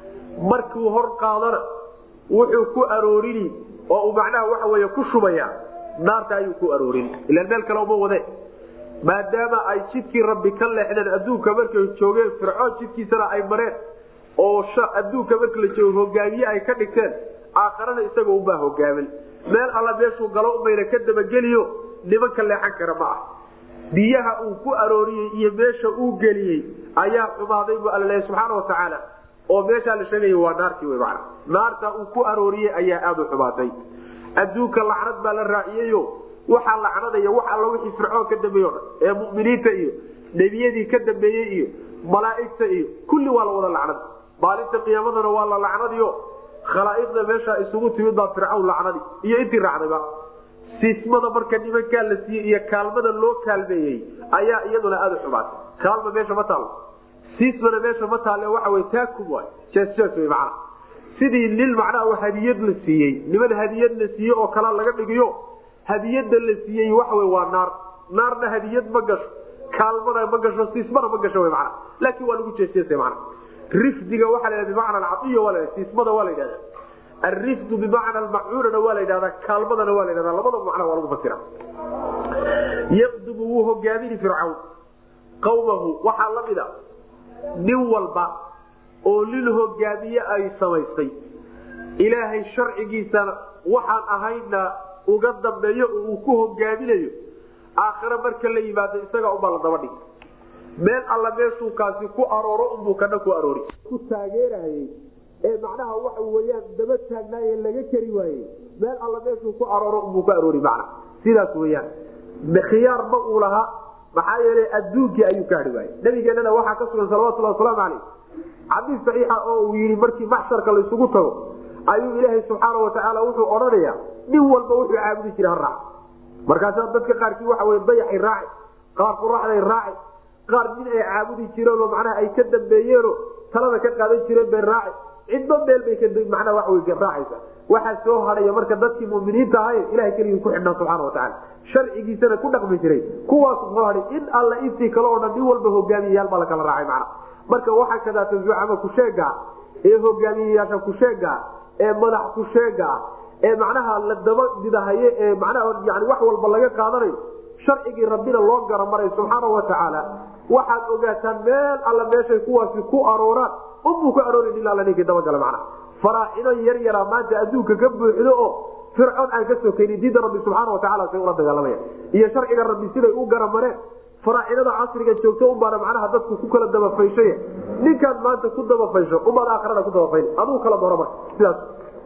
markuu hor qaadana wuxuu ku aroorini oo uu macnaha waxa wey ku shubaya naarta ayuu ku aroorin ilaan meel kale uma wade maadaama ay jidkii rabbi ka leexdeen adduunka markay joogeen fircoon jidkiisana ay mareen oo adduunka marka la joogo hogaamiye ay ka dhigteen aakharana isagoo ubaa hogaamin meel alla meeshuu galo umayna ka dabageliyo nimanka leexan kara ma ah biyaha uu ku arooriyey iyo meesha uu geliyey ayaa xumaaday bu alla leeya subxaana watacaala oo meeshaa la sheegaya waa naartii wy mana naarta uu ku arooriyey ayaa aada u xumaatay adduunka lacnad baa la raaciyeyo waxaa lacnadaya wax alla wixii fircoon ka dambeeye o dhan ee muminiinta iyo nebiyadii ka dambeeyey iyo malaaigta iyo kulli waa la wada lacnad maalinta qiyaamadana waa la lacnadiyo khalaa'iqda meesha isugu timid baa fircawn lacnadi iyo intii raacdayba siismada marka nimankaa la siiyey iyo kaalmada loo kaalmeeyey ayaa iyaduna aada u xumaatay kaalma meesha ma taalo siismana meesha ma taale waxa wy taakum waay jeesjees wy macnaha sidii nin macnaha hadiyad la siiyey niman hadiyad la siiyey oo kala laga dhigiyo hadiyada la siiyey waxawy waa naar naarna hadiyad ma gasho kaalmana ma gasho siismana ma gasho mana laakin waa lagu jeesjeesa mana rifdiga waa la bimacna alcaiya waa la siismada waa la yidhahda alrifdu bimacna almacuunana waa la yidhahdaa kaalmadana waa la yidhahda labadaba macna waa lagu fasira yaqdumu wuu hogaamini fircawn qawmahu waxaa la mida nin walba oo nin hogaamiye ay samaystay ilaahay sharcigiisana waxaan ahayna uga dambeeyo oo uu ku hogaaminayo aakhire marka la yimaado isaga unbaa la daba dhigi meel alla meeshuu kaasi ku arooro unbuu kana ku aroori ku taageerayey ee macnaha waxa weyaan daba taagnaaye laga keri waayey meel alla meeshuu ku arooro unbuu ka aroori macna sidaas weyaan khiyaar ma uu lahaa maxaa yeelay adduunkii ayuu ka hadhi waayey nabigeenana waxaa ka sugan salawatulhi wasalaamu caleyh xadiis saxiixa oo uu yidhi markii maxsharka laysugu tago ayuu ilaahay subxaana watacaala wuxuu odhanayaa nin walba wuxuu caabudi jira ha raac markaasaa dadka qaarkii waxa wey dayaxay raaci qaar quraxday raaci qaar nin ay caabudi jireenoo macnaha ay ka dambeeyeenoo talada ka qaadan jireen bay raaci cidba meel bay manaa wa raacaysa waxaa soo hadhaya marka dadkii muminiinta ahayn ilahay keligii ku xidhnaa subxana watacaala sharcigiisana ku dhaqmi jiray kuwaas soo hadhay in alla intii kale oo dhan nin walba hogaamiyayaal baa lakala raacay macna marka waxaa kadaata zucama kusheega ee hogaamiyayaasha kusheega ee madax kusheega ee macnaha la daba didahaye ee macnaha yani wax walba laga qaadanayo sharcigii rabbina loo garamaray subxaana watacaala waxaad ogaataan meel alla meeshay kuwaasi ku arooraan unbuu ku aroorin ilaa la ninkii dabagala macnaha faraacino yar yaraa maanta adduunka ka buuxdo oo fircoon aan ka sokaynin diinta rabbi subxaana watacaala say ula dagaalamaya iyo sharciga rabbi siday u garamareen faraacinada casriga joogto unbaana macnaha dadku ku kala dabafayshay ninkaan maanta ku dabafaysho ubaad aakrana ku dabafayn aduu kala doro marka sidaas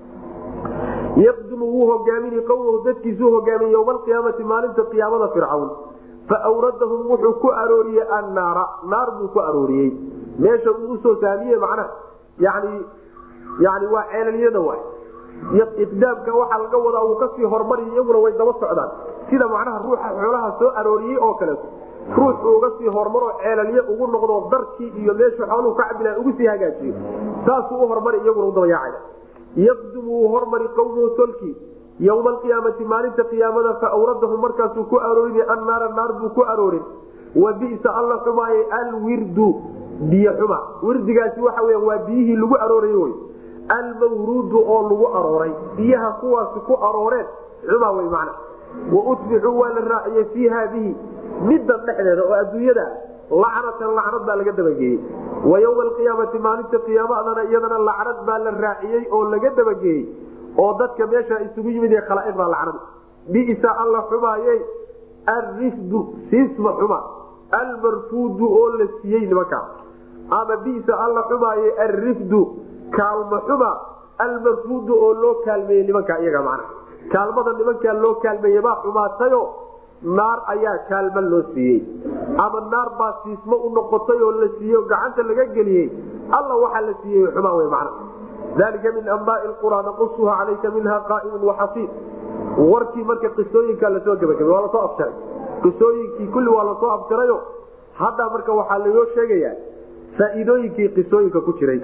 yaqdumu wuu hogaamini qowmahu dadkiisuu hogaamiye yowma alqiyaamati maalinta qiyaamada fircawn fa awradahum wuxuu ku arooriyey annaara naar buu ku arooriyey meesha uu usoo saamiye macnaha yani yani waa ceelalyada waay iqdaamka waxaa laga wadaa uu kasii hormariy iyaguna way daba socdaan sida macnaha ruuxa xoolaha soo arooriyey oo kaleeto ruux uga sii hormaroo ceelalye ugu noqdo darkii iyo meeshu xooluhu ka cabilaan ugu sii hagaajiyo saasuu u hormari iyaguna u dabayaacaya yaqdumu wuu hormari qowmuhu tolkii yowma alqiyaamati maalinta qiyaamada fa awradahum markaasuu ku aroorin annaara naar buu ku aroorin wa bisa alla xumaaye alwirdu biyo xuma wirdigaasi waxa weya waa biyihii lagu arooray wy almawruudu oo lagu arooray biyaha kuwaasi ku arooreen xuma wey macna wa utbicuu waa la raaciyey fii haadihi middan dhexdeeda oo adduunyada lacnatan lacnad baa laga dabageeyey wa yowma alqiyaamati maalinta qiyaamadana iyadana lacnad baa la raaciyey oo laga dabageeyey oo dadka meesha isugu yimid ee khalaa'iqda lacnad bisa alla xumaaye alrifdu siisma xuma almarfuudu oo la siiyey nimankaa ama bisa alla xumaaye alrifdu kaalma xuma almarfuudu oo loo kaalmeeyey nimankaa iyaga macna kaalmada nimankaa loo kaalmeeye baa xumaatayo naar ayaa kaalma loo siiyey ama naar baa siismo u noqotay oo la siiyey gacanta laga geliyey alla waxaa la siiyey xumaa wey macna dalika min ambaai qura naqusuha calayka minha qaaimun waxasiid warkii marka qisooyinka lasoo gebagabay waa lasoo afjaray qisooyinkii kulli waa lasoo afjarayo hadda marka waxaa laoo sheegayaa faa'iidooyinkii qisooyinka ku jiray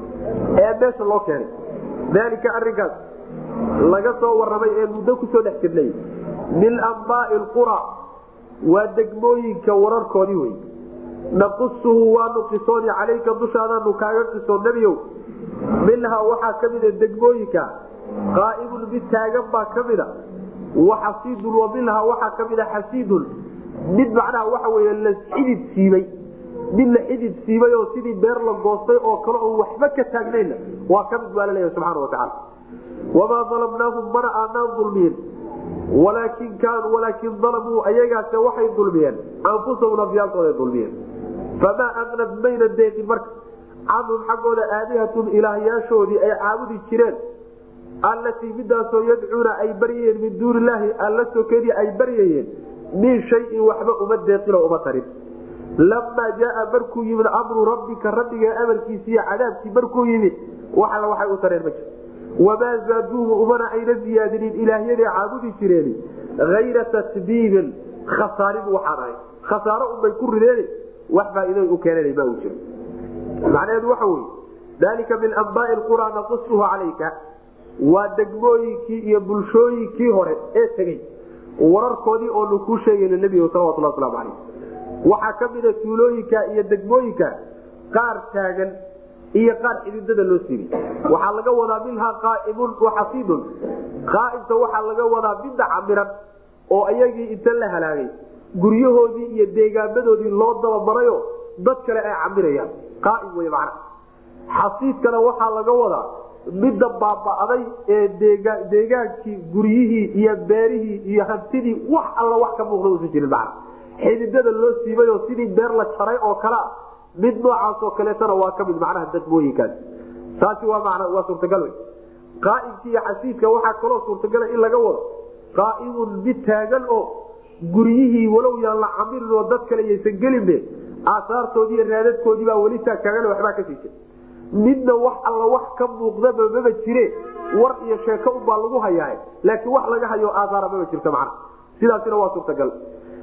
ee meesha loo keenay dalika arinkaas laga soo waramay ee muddo kusoo dhex jirnay min ambaai qura waa degmooyinka wararkoodii wey naqusuhu waanu qisooni calayka dushaadaanu kaaga qiso nebiyow minhaa waxaa ka mida degmooyinka qaa'imun mid taagan baa ka mida waxasiidun wa minhaa waxaa ka mida xasiidun mid macnaha waxa wey la xidid siibay mid la xidid siibay oo sidii beer la goostay oo kale oo waxba ka taagnayna waa ka mid baa laleeyahay subxana watacaala wamaa dalamnaahum mana aanaan dulmiyin walaakin kaanuu walaakin dalamuu ayagaase waxay dulmiyeen anfusahum nafyaalkooday dulmiyeen famaa aqnad mayna deeqin marka canhum xaggooda aalihatun ilaahyaashoodii ay caabudi jireen allatii midaasoo yadcuuna ay baryayeen min duuni illaahi alla sokedii ay baryayeen min shayin waxba uma deeqinoo uma tarin lamaa jaaa markuu yimid amru rabbika rabbiga amarkiisiiyo cadaabkii markuu yimid waxala waxay u tareen ma jir wamaa zaaduuhu umana ayna ziyaadinin ilaahyaday caabudi jireen ayra tasbiibin khasaarin waxaan ahay khasaaro unbay ku rideen wax faa'iido u keenan ma uu jiro macnaheedu waxa wey dalika min ambaai qura naqusuhu calayka waa degmooyinkii iyo bulshooyinkii hore ee tegey wararkoodii oonu kuu sheegayna nebiga salawatulhi waslamu calayh waxaa ka mida tuulooyinka iyo degmooyinka qaar taagan iyo qaar xididada loo siibay waxaa laga wadaa minhaa qaaimun waxasiidun qaaimta waxaa laga wadaa midda camiran oo ayagii inta la halaagay guryahoodii iyo deegaamadoodii loo dabamarayo dad kale ay camirayaan qaaim wey macna xasiidkana waxaa laga wadaa midda baaba'day ee deegaankii guryihii iyo beerihii iyo hantidii wax alla wax ka muuqda usan jirin macna xididada loo siibay oo sidii beer la jaray oo kalea mid noocaasoo kaleetana waa kamid macnaha dadmooyinkaas taasi waa man waa suurtagal wey qaaimka iyo xasiidka waxaa kaloo suurtagala in laga wado qaaimun mid taagan oo guryihii walow yaan la camirin oo dad kale yaysan gelinbe aasaartoodii iyo raadadkoodii baa weli taagtaagan waxbaa ka siisa midna wax alla wax ka muuqdaba maba jire war iyo sheeko ubaa lagu hayaa laakiin wax laga hayo aasaara maba jirta macna sidaasina waa suurtagal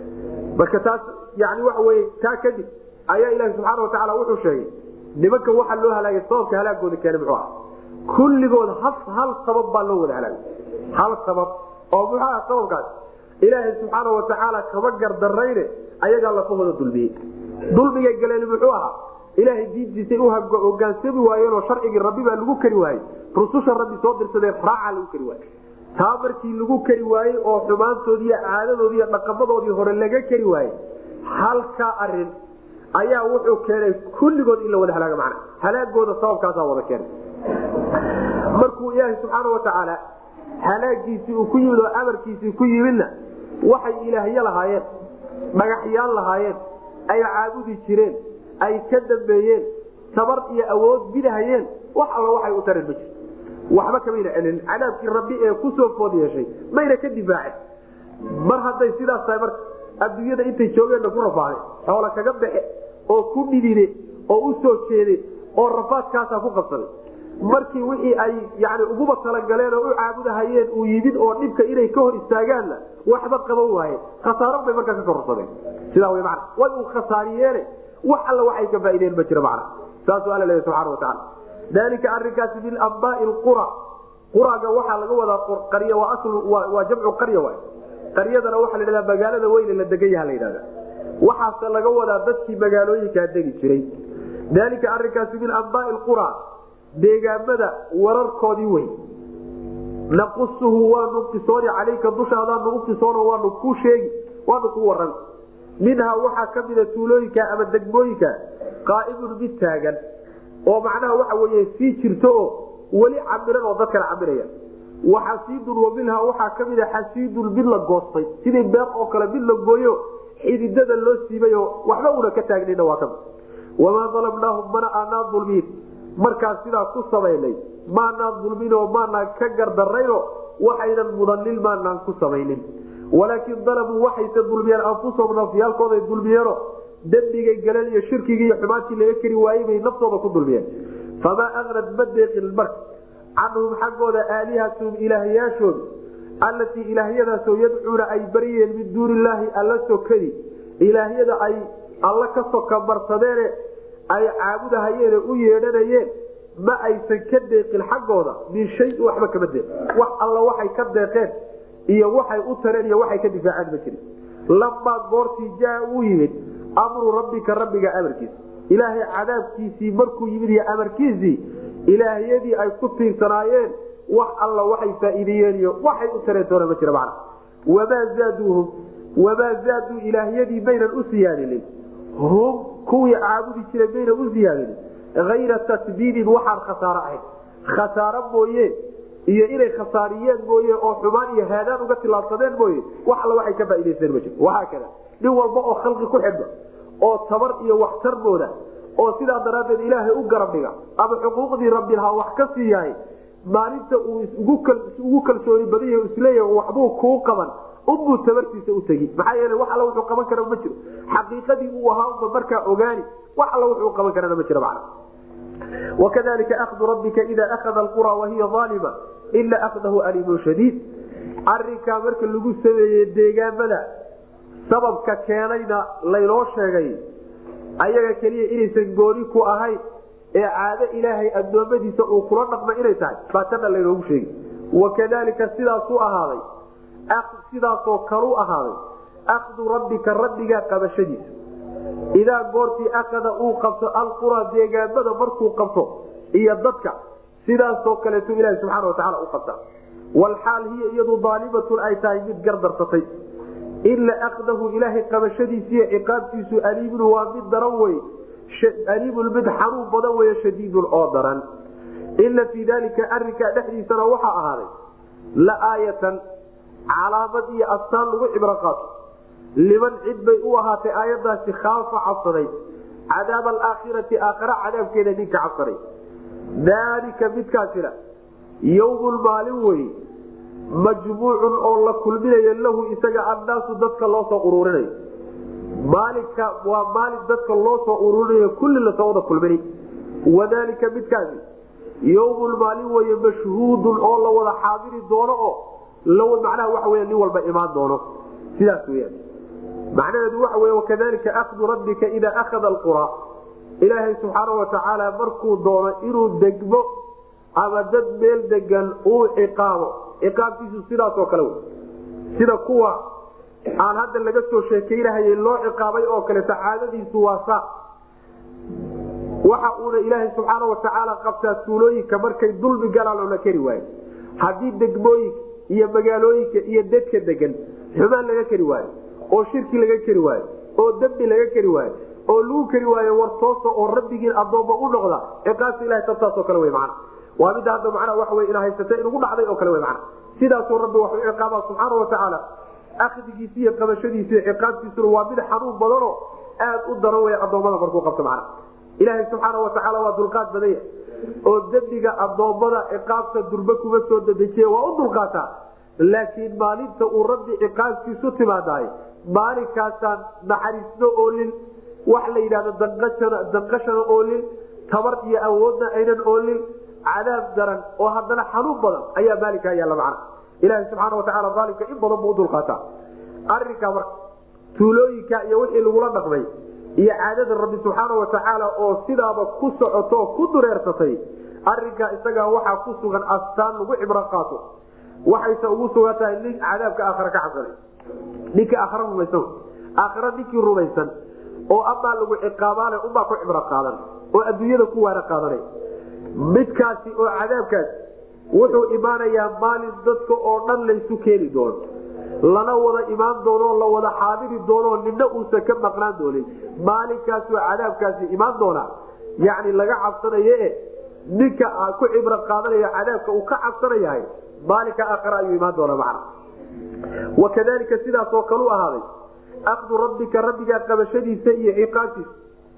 marka taas yani waxa wey taa kadib ayaa ilahi subxaana watacaala wuxuu sheegay nimanka waxaa loo halaagay sababka halaagooda keena muxuu ah kulligood hal sabab baa loo wada halaagay hal sabab oo muxuu ah sababkaas ilaahay subxaana watacaala kama gardarayne ayagaa lafahooda dulmiyey dulmigay galeen muxuu ahaa ilaahay diintiisay u hogaansami waayeenoo sharcigii rabbi baa lagu kari waayey rususha rabbi soo dirsadeen raaca lagu kari waayey taa markii lagu keri waayey oo xumaantoodii iyo caadadoodii iyo dhaqamadoodii hore laga keri waayey halkaa arin ayaa wuxuu keenay kulligood in la wada halaaga macna halaagooda sababkaasaa wada keenay markuu ilaahay subxaana watacaala halaagiisii uu ku yimid oo amarkiisii ku yimidna waxay ilaahyo lahaayeen dhagaxyaan lahaayeen ay caabudi jireen ay ka dambeeyeen tabar iyo awood bidahayeen wax alla waxay u tareen ma jir waxba kamayna celin cadaabkii rabbi ee kusoo food yeeshay mayna ka difaacin mar hadday sidaas tahay marka adduunyada intay joogeenna ku rafaaday xoola kaga baxe oo ku dhidide oo u soo jeede oo rafaadkaasaa ku qabsaday markii wixii ay yani uguba talagaleen oo u caabudahayeen uu yimid oo dhibka inay ka hor istaagaanna waxba qaban waaye khasaaro bay markaa ka kororsadeen sidaa w man way u khasaariyeene wax alla waxay ka faaideen ma jiro macna saasuu alla leeya subxana watacaala dalika arinkaasi min ambaai qura quraga waxaa laga wadaa qarya waa jamcu qarya waay qaryadana waxaa la dhahdaa magaalada weyne la degan yaha la yidhahda waxaase laga wadaa dadkii magaalooyinkaa degi jiray dalika arinkaasi min ambaai qura deegaamada wararkoodii wey naqusuhu waanu qisooni calayka dushaadaanu u qisoono waanu ku sheegi waanu ku waran minhaa waxaa ka mida tuulooyinka ama degmooyinka qaa'imun mid taagan oo macnaha waxa weye sii jirto oo weli camiran oo dadkana camiraya waxasiidun wa minhaa waxaa ka mida xasiidun mid la goostay sidii beer oo kale mid la gooyo xididada loo siibay oo waxba una ka taagnayna waa kamid wamaa dalamnaahum mana aanaa dulmiin markaas sidaa ku samaynay maanaan dulminoo maanaan ka gardarayno waxaynan mudanin maanaan ku samaynin walaakin dalamuu waxayse dulmiyeen anfusahum nafyaalkooday dulmiyeeno dembigay galeen iyo shirkigii iyo xumaantii laga keri waayey bay naftooda ku dulmiyeen famaa aqnad ma deeqin marka canhum xaggooda aalihatun ilaahyaashooda allatii ilaahyadaasoo yadcuuna ay baryeen min duuni illaahi alla sokadi ilaahyada ay alla ka soka marsadeene ay caabudahayeene u yeedhanayeen ma aysan ka deeqin xaggooda min shayin waxba kama deeq wax alla waxay ka deeqeen iyo waxay u tareen iyo waxay ka difaaceen ma jirin lamaa goortii jaa uu yimid amru rabbika rabbiga amarkiisa ilaahay cadaabkiisii markuu yimid iyo amarkiisii ilaahyadii ay ku tiirsanaayeen wax alla waxay faa'iideeyeen iyo waxay u tareen toona ma jira macna wamaa zaaduuhum wamaa zaaduu ilaahyadii maynan u siyaadinin hum kuwii caabudi jiray mayna u siyaadinin ayra tasbiidin waxaan khasaaro ahayn khasaaro mooye iyo inay khasaariyeen mooye oo xumaan iyo haadaan uga tilaabsadeen mooye wax alla waxay ka faa'idaysteen ma jiro waxaa kada nin walba oo khalqi ku xidhma oo tabar iyo waxtar mooda oo sidaa daraaddeed ilaahay u garab dhiga ama xuquuqdii rabbilahaa wax ka sii yahay maalinta uu isugu kalsooni badan yahay isleeyahay waxbuu kuu qaban unbuu tabartiisa u tegi maxaa yeele wax alla wuxuu qaban kara ma jiro xaqiiqadii uu ahaa unba markaa ogaani wax alla wuxuu qaban karana ma jiro macna wakadalika ahdu rabbika ida akhada alqura wahiya aalima ina akhdahu aliimun shadiid arinkaa marka lagu sameeyey deegaamada sababka keenayna laynoo sheegay ayaga keliya inaysan gooni ku ahayn ee caado ilaahay addoommadiisa uu kula dhaqma inay tahay baa tana laynoogu sheegi wakadalika sidaasuu ahaaday sidaasoo kalu ahaaday akhdu rabbika rabbigaa qabashadiisa idaa goortii akada uu qabto alqura deegaamada markuu qabto iyo dadka sidaasoo kaleetu ilahi subxaana watacaala u qabta walxaal hiya iyadu daalimatun ay tahay mid gardarsatay ila akdahu ilaahay qabashadiisiiyo ciqaabtiisu aliimun waa mid daran wey aliimun mid xanuun badan wey shadiidun oo daran ina fii dalika arinkaa dhexdiisana waxaa ahaaday la aayatan calaamad iyo astaan lagu cibro qaato liman cid bay u ahaatay aayadaasi khaafa cabsaday cadaab alaakhirati aakhara cadaabkeeda ninka cabsaday daalika midkaasina yowmun maalin wey majmuucun oo la kulminayo lahu isaga annaasu dadka loo soo ururinayo maalinka waa maalin dadka loo soo ururinayo kulli lasoo wada kulmini wadaalika midkaasi yowmun maalin weye mashhuudun oo la wada xaadiri doono oo macnaha waxa wey nin walba imaan doono sidaas weyaan macnaheedu waxa wey wakadalika akhdu rabbika idaa akhada alqura ilaahay subxaana watacaala markuu doono inuu degmo ama dad meel degan uu ciqaabo ciqaabkiisu sidaasoo kale wey sida kuwa aan hadda laga soo sheekaynahayay loo ciqaabay oo kale sacaadadiisu waa saa waxa uuna ilaahay subxaana watacaala qabtaa tuulooyinka markay dulmi galaan oo la keri waayo haddii degmooyinka iyo magaalooyinka iyo dadka degan xumaan laga keri waayo oo shirki laga keri waayo oo dembi laga keri waayo oo lagu keri waayo war toosa oo rabbigiin adoomma u noqda ciqaabta ilahay tabtaasoo kale wey macana waa midda hadda macnaa waxa wey ina haysatay inugu dhacday oo kale wey macana sidaasuu rabbi wax u ciqaabaa subxaana watacaala akdigiisi iyo qabashadiisi iyo ciqaabtiisuna waa mid xanuun badanoo aad u daran wey adoommada markuu qabto macana ilaahay subxaana watacaala waa dulqaad badanya oo dembiga adoommada ciqaabta durbe kuma soo dadejiya waa u dulqaataa laakiin maalinta uu rabbi ciqaabtiisu timaadaay maalinkaasaan naxariisno oolin wax la yidhahdo danqashana oolin tabar iyo awoodna aynan oolin cadaab daran oo haddana xanuun badan ayaa maalinkaa yaalla macna ilaaha subxaana watacaala maalinka in badan buu udulqaataa arinkaa marka tuulooyinka iyo wixii lagula dhaqmay iyo caadada rabbi subxaana watacaala oo sidaaba ku socoto ku dureersatay arinkaa isagaa waxaa ku sugan astaan lagu cibro qaato waxayse ugu sugan tahay nin cadaabka aakhara ka cabsanay ninka aakhara rumaysan aakhara ninkii rumaysan oo amaa lagu ciqaabaale unbaa ku cibro qaadan oo adduunyada ku waana qaadanay midkaasi oo cadaabkaasi wuxuu imaanayaa maalin dadka oo dhan laysu keeni doono lana wada imaan doono la wada xaadiri doono nina uusan ka maqnaan doonin maalinkaasoo cadaabkaasi imaan doona yani laga cabsanaye ninka ku cibro qaadanaya cadaabka uu ka cabsanayahay maalinka aakhare ayuu imaan doona macna wakadalika sidaasoo kalu ahaaday akdu rabbika rabbigaa qabashadiisa iyo ciqaabtiisa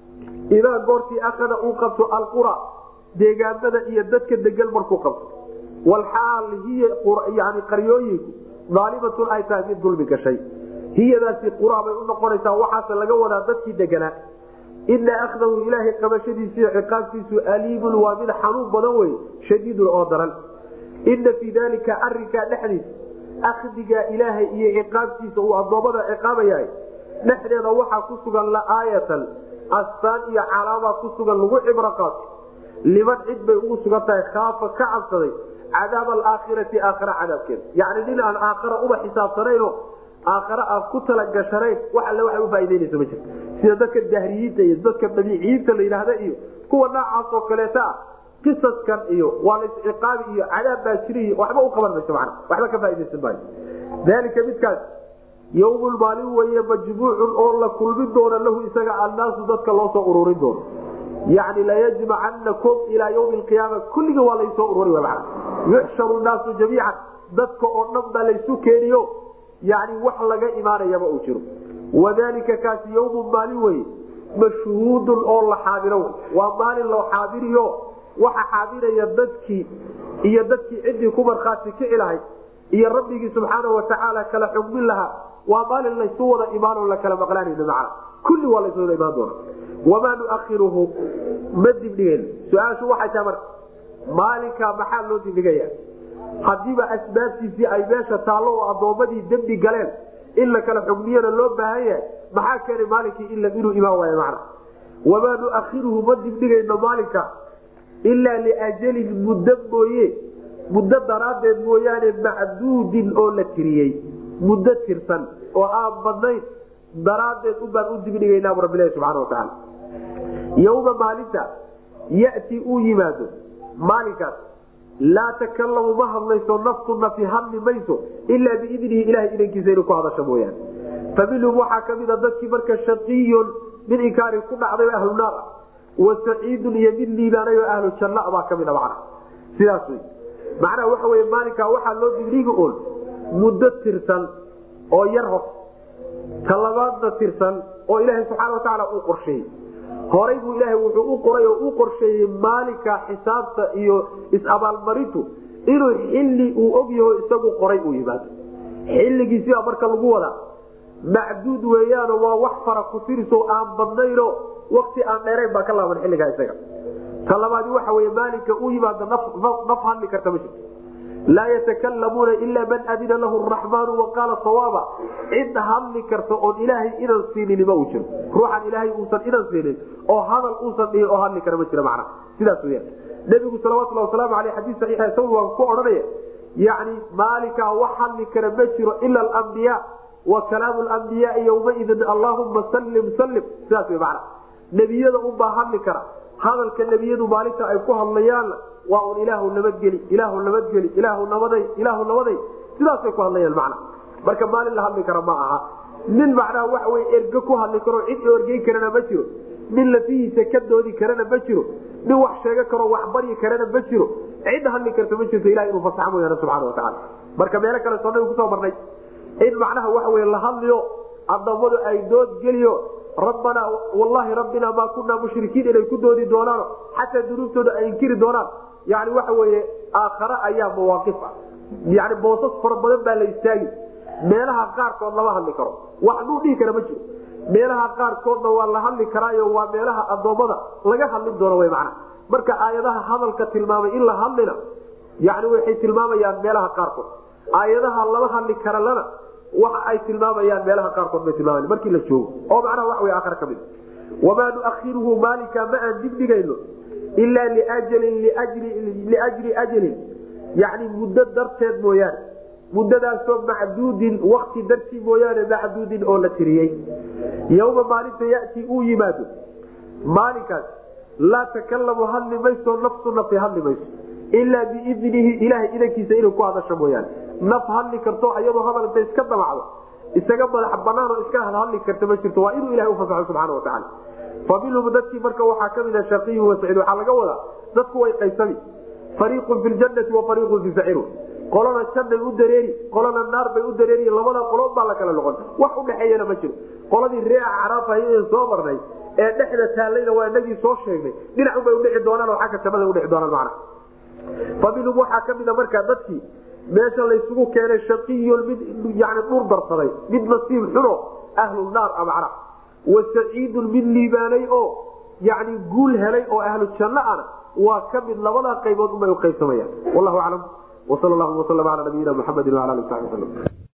idaa goortii akada uu qabto alqura deegaamada iyo dadka degan markuu qabto walxaal hiya yani qaryooyinku daalimatun ay tahay mid dulmi gashay hiyadaasi qura bay u noqonaysaa waxaase laga wadaa dadkii deganaa ina akdahu ilaahay qabashadiisa iyo ciqaabtiisu aliimun waa mid xanuun badan wey shadiidun oo daran ina fii dalika arinkaa dhexdiisa akdigaa ilaahay iyo ciqaabtiisa uu addoommada ciqaabayahay dhexdeeda waxaa ku sugan laaayatan astaan iyo calaamaa ku sugan lagu cibro qaato liman cid bay ugu sugan tahay khaafa ka cabsaday cadaab alaakhirati aakhara cadaabkeeda yacni nin aan aakhara uba xisaabsanayno aakhare aan ku talagashanayn wax alle waxay ufaa'idaynaysa ma jirto sida dadka dahriyiinta iyo dadka badiiciyiinta la yidhaahda iyo kuwa noocaas oo kaleeta ah qisaskan iyo waa la isciqaabi iyo cadaab baa jira iyo waxba u qaban mayso macna waxba ka faaidaysan maayo dalika midkaas yawmun maalin weeye majmuucun oo la kulmin doona lahu isaga annaasu dadka loo soo ururin doono yani layajmacanakum ilaa ywmi alqiyaama kulliga waa laysoo ururi man yuxsharu naasu jamiican dadka oo dhan baa laysu keeniyo yani wax laga imaanayaba uu jiro wadalika kaasi yawmun maalin weye mashhuudun oo la xaadiro waa maalin loo xaadiriyo waxa xaadiraya dadkii iyo dadkii ciddii ku markhaati kici lahayd iyo rabbigii subxaana watacaala kala xugmin lahaa waa maalin laysu wada imaanoo la kala maqlaanayna macna kulli waa laysu wada imaan doona wamaa nuakhiruhu ma dibdhigen su-aashu waxay tahay marka maalinkaa maxaa loo dibdhigaya hadiiba asbaabtiisii ay meesha taallo oo addoommadii dembi galeen in la kala xugmiyana loo baahan yahay maxaa keenay maalinkii inuu imaan waayo macna wamaa nuakhiruhu ma dibdhigayno maalinka ilaa liajalin muddo mooye muddo daraaddeed mooyaane macduudin oo la tiriyey muddo tirsan oo aan badnayn daraaddeed ubaan u dibdhigaynaa bu rabbilahi subxana watacaala yowma maalinta yati uu yimaado maalinkaas laa takalamu ma hadlayso naftu nafi hadli mayso ilaa biidnihi ilahay idankiisa inuu ku hadasho mooyaane fa minhum waxaa kamida dadkii marka shaqiyun mid inkaari ku dhacday oo ahlu naar ah wa saciidun iyo mid liibaanay oo ahlu janna baa kamida macna sidaas wey macnaha waxa wey maalinkaa waxaa loo dibdhigi oon muddo tirsan oo yar hor talabaadna tirsan oo ilaahay subxaana watacaala uu qorsheeyey horay buu ilaahay wuxuu u qoray oo u qorsheeyey maalinka xisaabta iyo is-abaalmarintu inuu xilli uu ogyaho isagu qoray uu yimaado xilligiisibaa marka lagu wadaa macduud weeyaano waa wax fara ku tiriso aan badnayno wakti aan dheerayn baa ka laaban xilligaa isaga talabaadi waxa wey maalinka u yimaado naf hadli karta ma jirto laa yatakalamuuna ila man adina lahu raxmaanu waqaala sawaaba cid hadli karta oon ilaahay inan siinin ma uu jiro ruuxan ilaahay uusan inan siinin oo hadal uusan dhihin oo hadli kara ma jira macna sidaas weya nebigu salawatulhi wasalaamu aleyh xadiis saxiixa isagu waa ku odhanaya yani maalinkaa wax hadli kara ma jiro ila alambiya wa kalaamu lambiyaai yowmaidin allahuma sallim sallim sidaas wey macna nebiyada unbaa hadli kara hadalka nebiyadu maalinta ay ku hadlayaanna waa un ilaahu nabadgeli ilaahu nabadgeli ilaahu nabaday ilaahu nabaday sidaasay ku hadlayaan macna marka maalin la hadli kara ma aha nin macnaha waxa wey erge ku hadli karo cid orgeyn karana ma jiro nin lafihiisa ka doodi karana ma jiro nin wax sheega karo wax baryi karana ma jiro cid hadli karta ma jirto ilaha inuu fasaxa mooyaane subxana watacaala marka meelo kale soo nabi kusoo marnay in macnaha waxa wey la hadliyo adoommadu ay dood geliyo rabbanaa wallahi rabbina maa kunaa mushrikiin inay ku doodi doonaano xataa dunuubtooda ay inkiri doonaan yani waxa weye aakhare ayaa mawaaqif ah yani boosas fara badan baa la istaagi meelaha qaarkood lama hadli karo wax nuu dhihi kara ma jiro meelaha qaarkoodna waa la hadli karaayo waa meelaha adoommada laga hadlin doono w mana marka aayadaha hadalka tilmaamay in la hadlina yani waxay tilmaamayaan meelaha qaarkood aayadaha lama hadli karalana waxa ay tilmaamayaan meelaha qaarkood bay tilmaama markii la joogo oo macnaha wax wey aakhare ka mid wamaa nuakhiruhu maalinka ma aan dibdhigayno ilaa liajalin liajli ajalin yani muddo darteed mooyaane muddadaasoo macduudin wakti dartii mooyaane macduudin oo la tiriyey yowma maalinta yati uu yimaado maalinkaas laa takalamu hadli mayso nafsu nafi hadli mayso ilaa biidnihi ilahay idankiisa inay ku hadasho mooyaane naf hadli karto ayadoo hadal inta iska damacdo isaga madax banaan oo iska hadli karta ma jirto waa inuu ilahay ufasaxo subxana watacaala fa minhum dadkii marka waxaa kamid a shaqiyu wasaciid waxaa laga wadaa dadku way qaysami fariiqun fi ljanati wa fariiqun fi saciru qolana jannay u dareeri qolana naar bay u dareeri labada qolood baa la kala noqon wax udhexeeyana ma jiro qoladii ree acraafahayeen soo marnay ee dhexda taallayna waa inagii soo sheegnay dhinacunbay udhici doonaan oo xagga jannada udhici doonaan macna fa minhum waxaa kamid a markaa dadkii meesha laysugu keenay shaqiyun mid yani dhur darsaday mid nasiib xuno ahlu naar a macna wa saciidun mid liibaanay oo yani guul helay oo ahlu janno ana waa ka mid labadaa qaybood unbay uqaybsamayaan wallahu aclam wsal llahuma waslm ala nabiyina muxamedi wala ali sabi wslm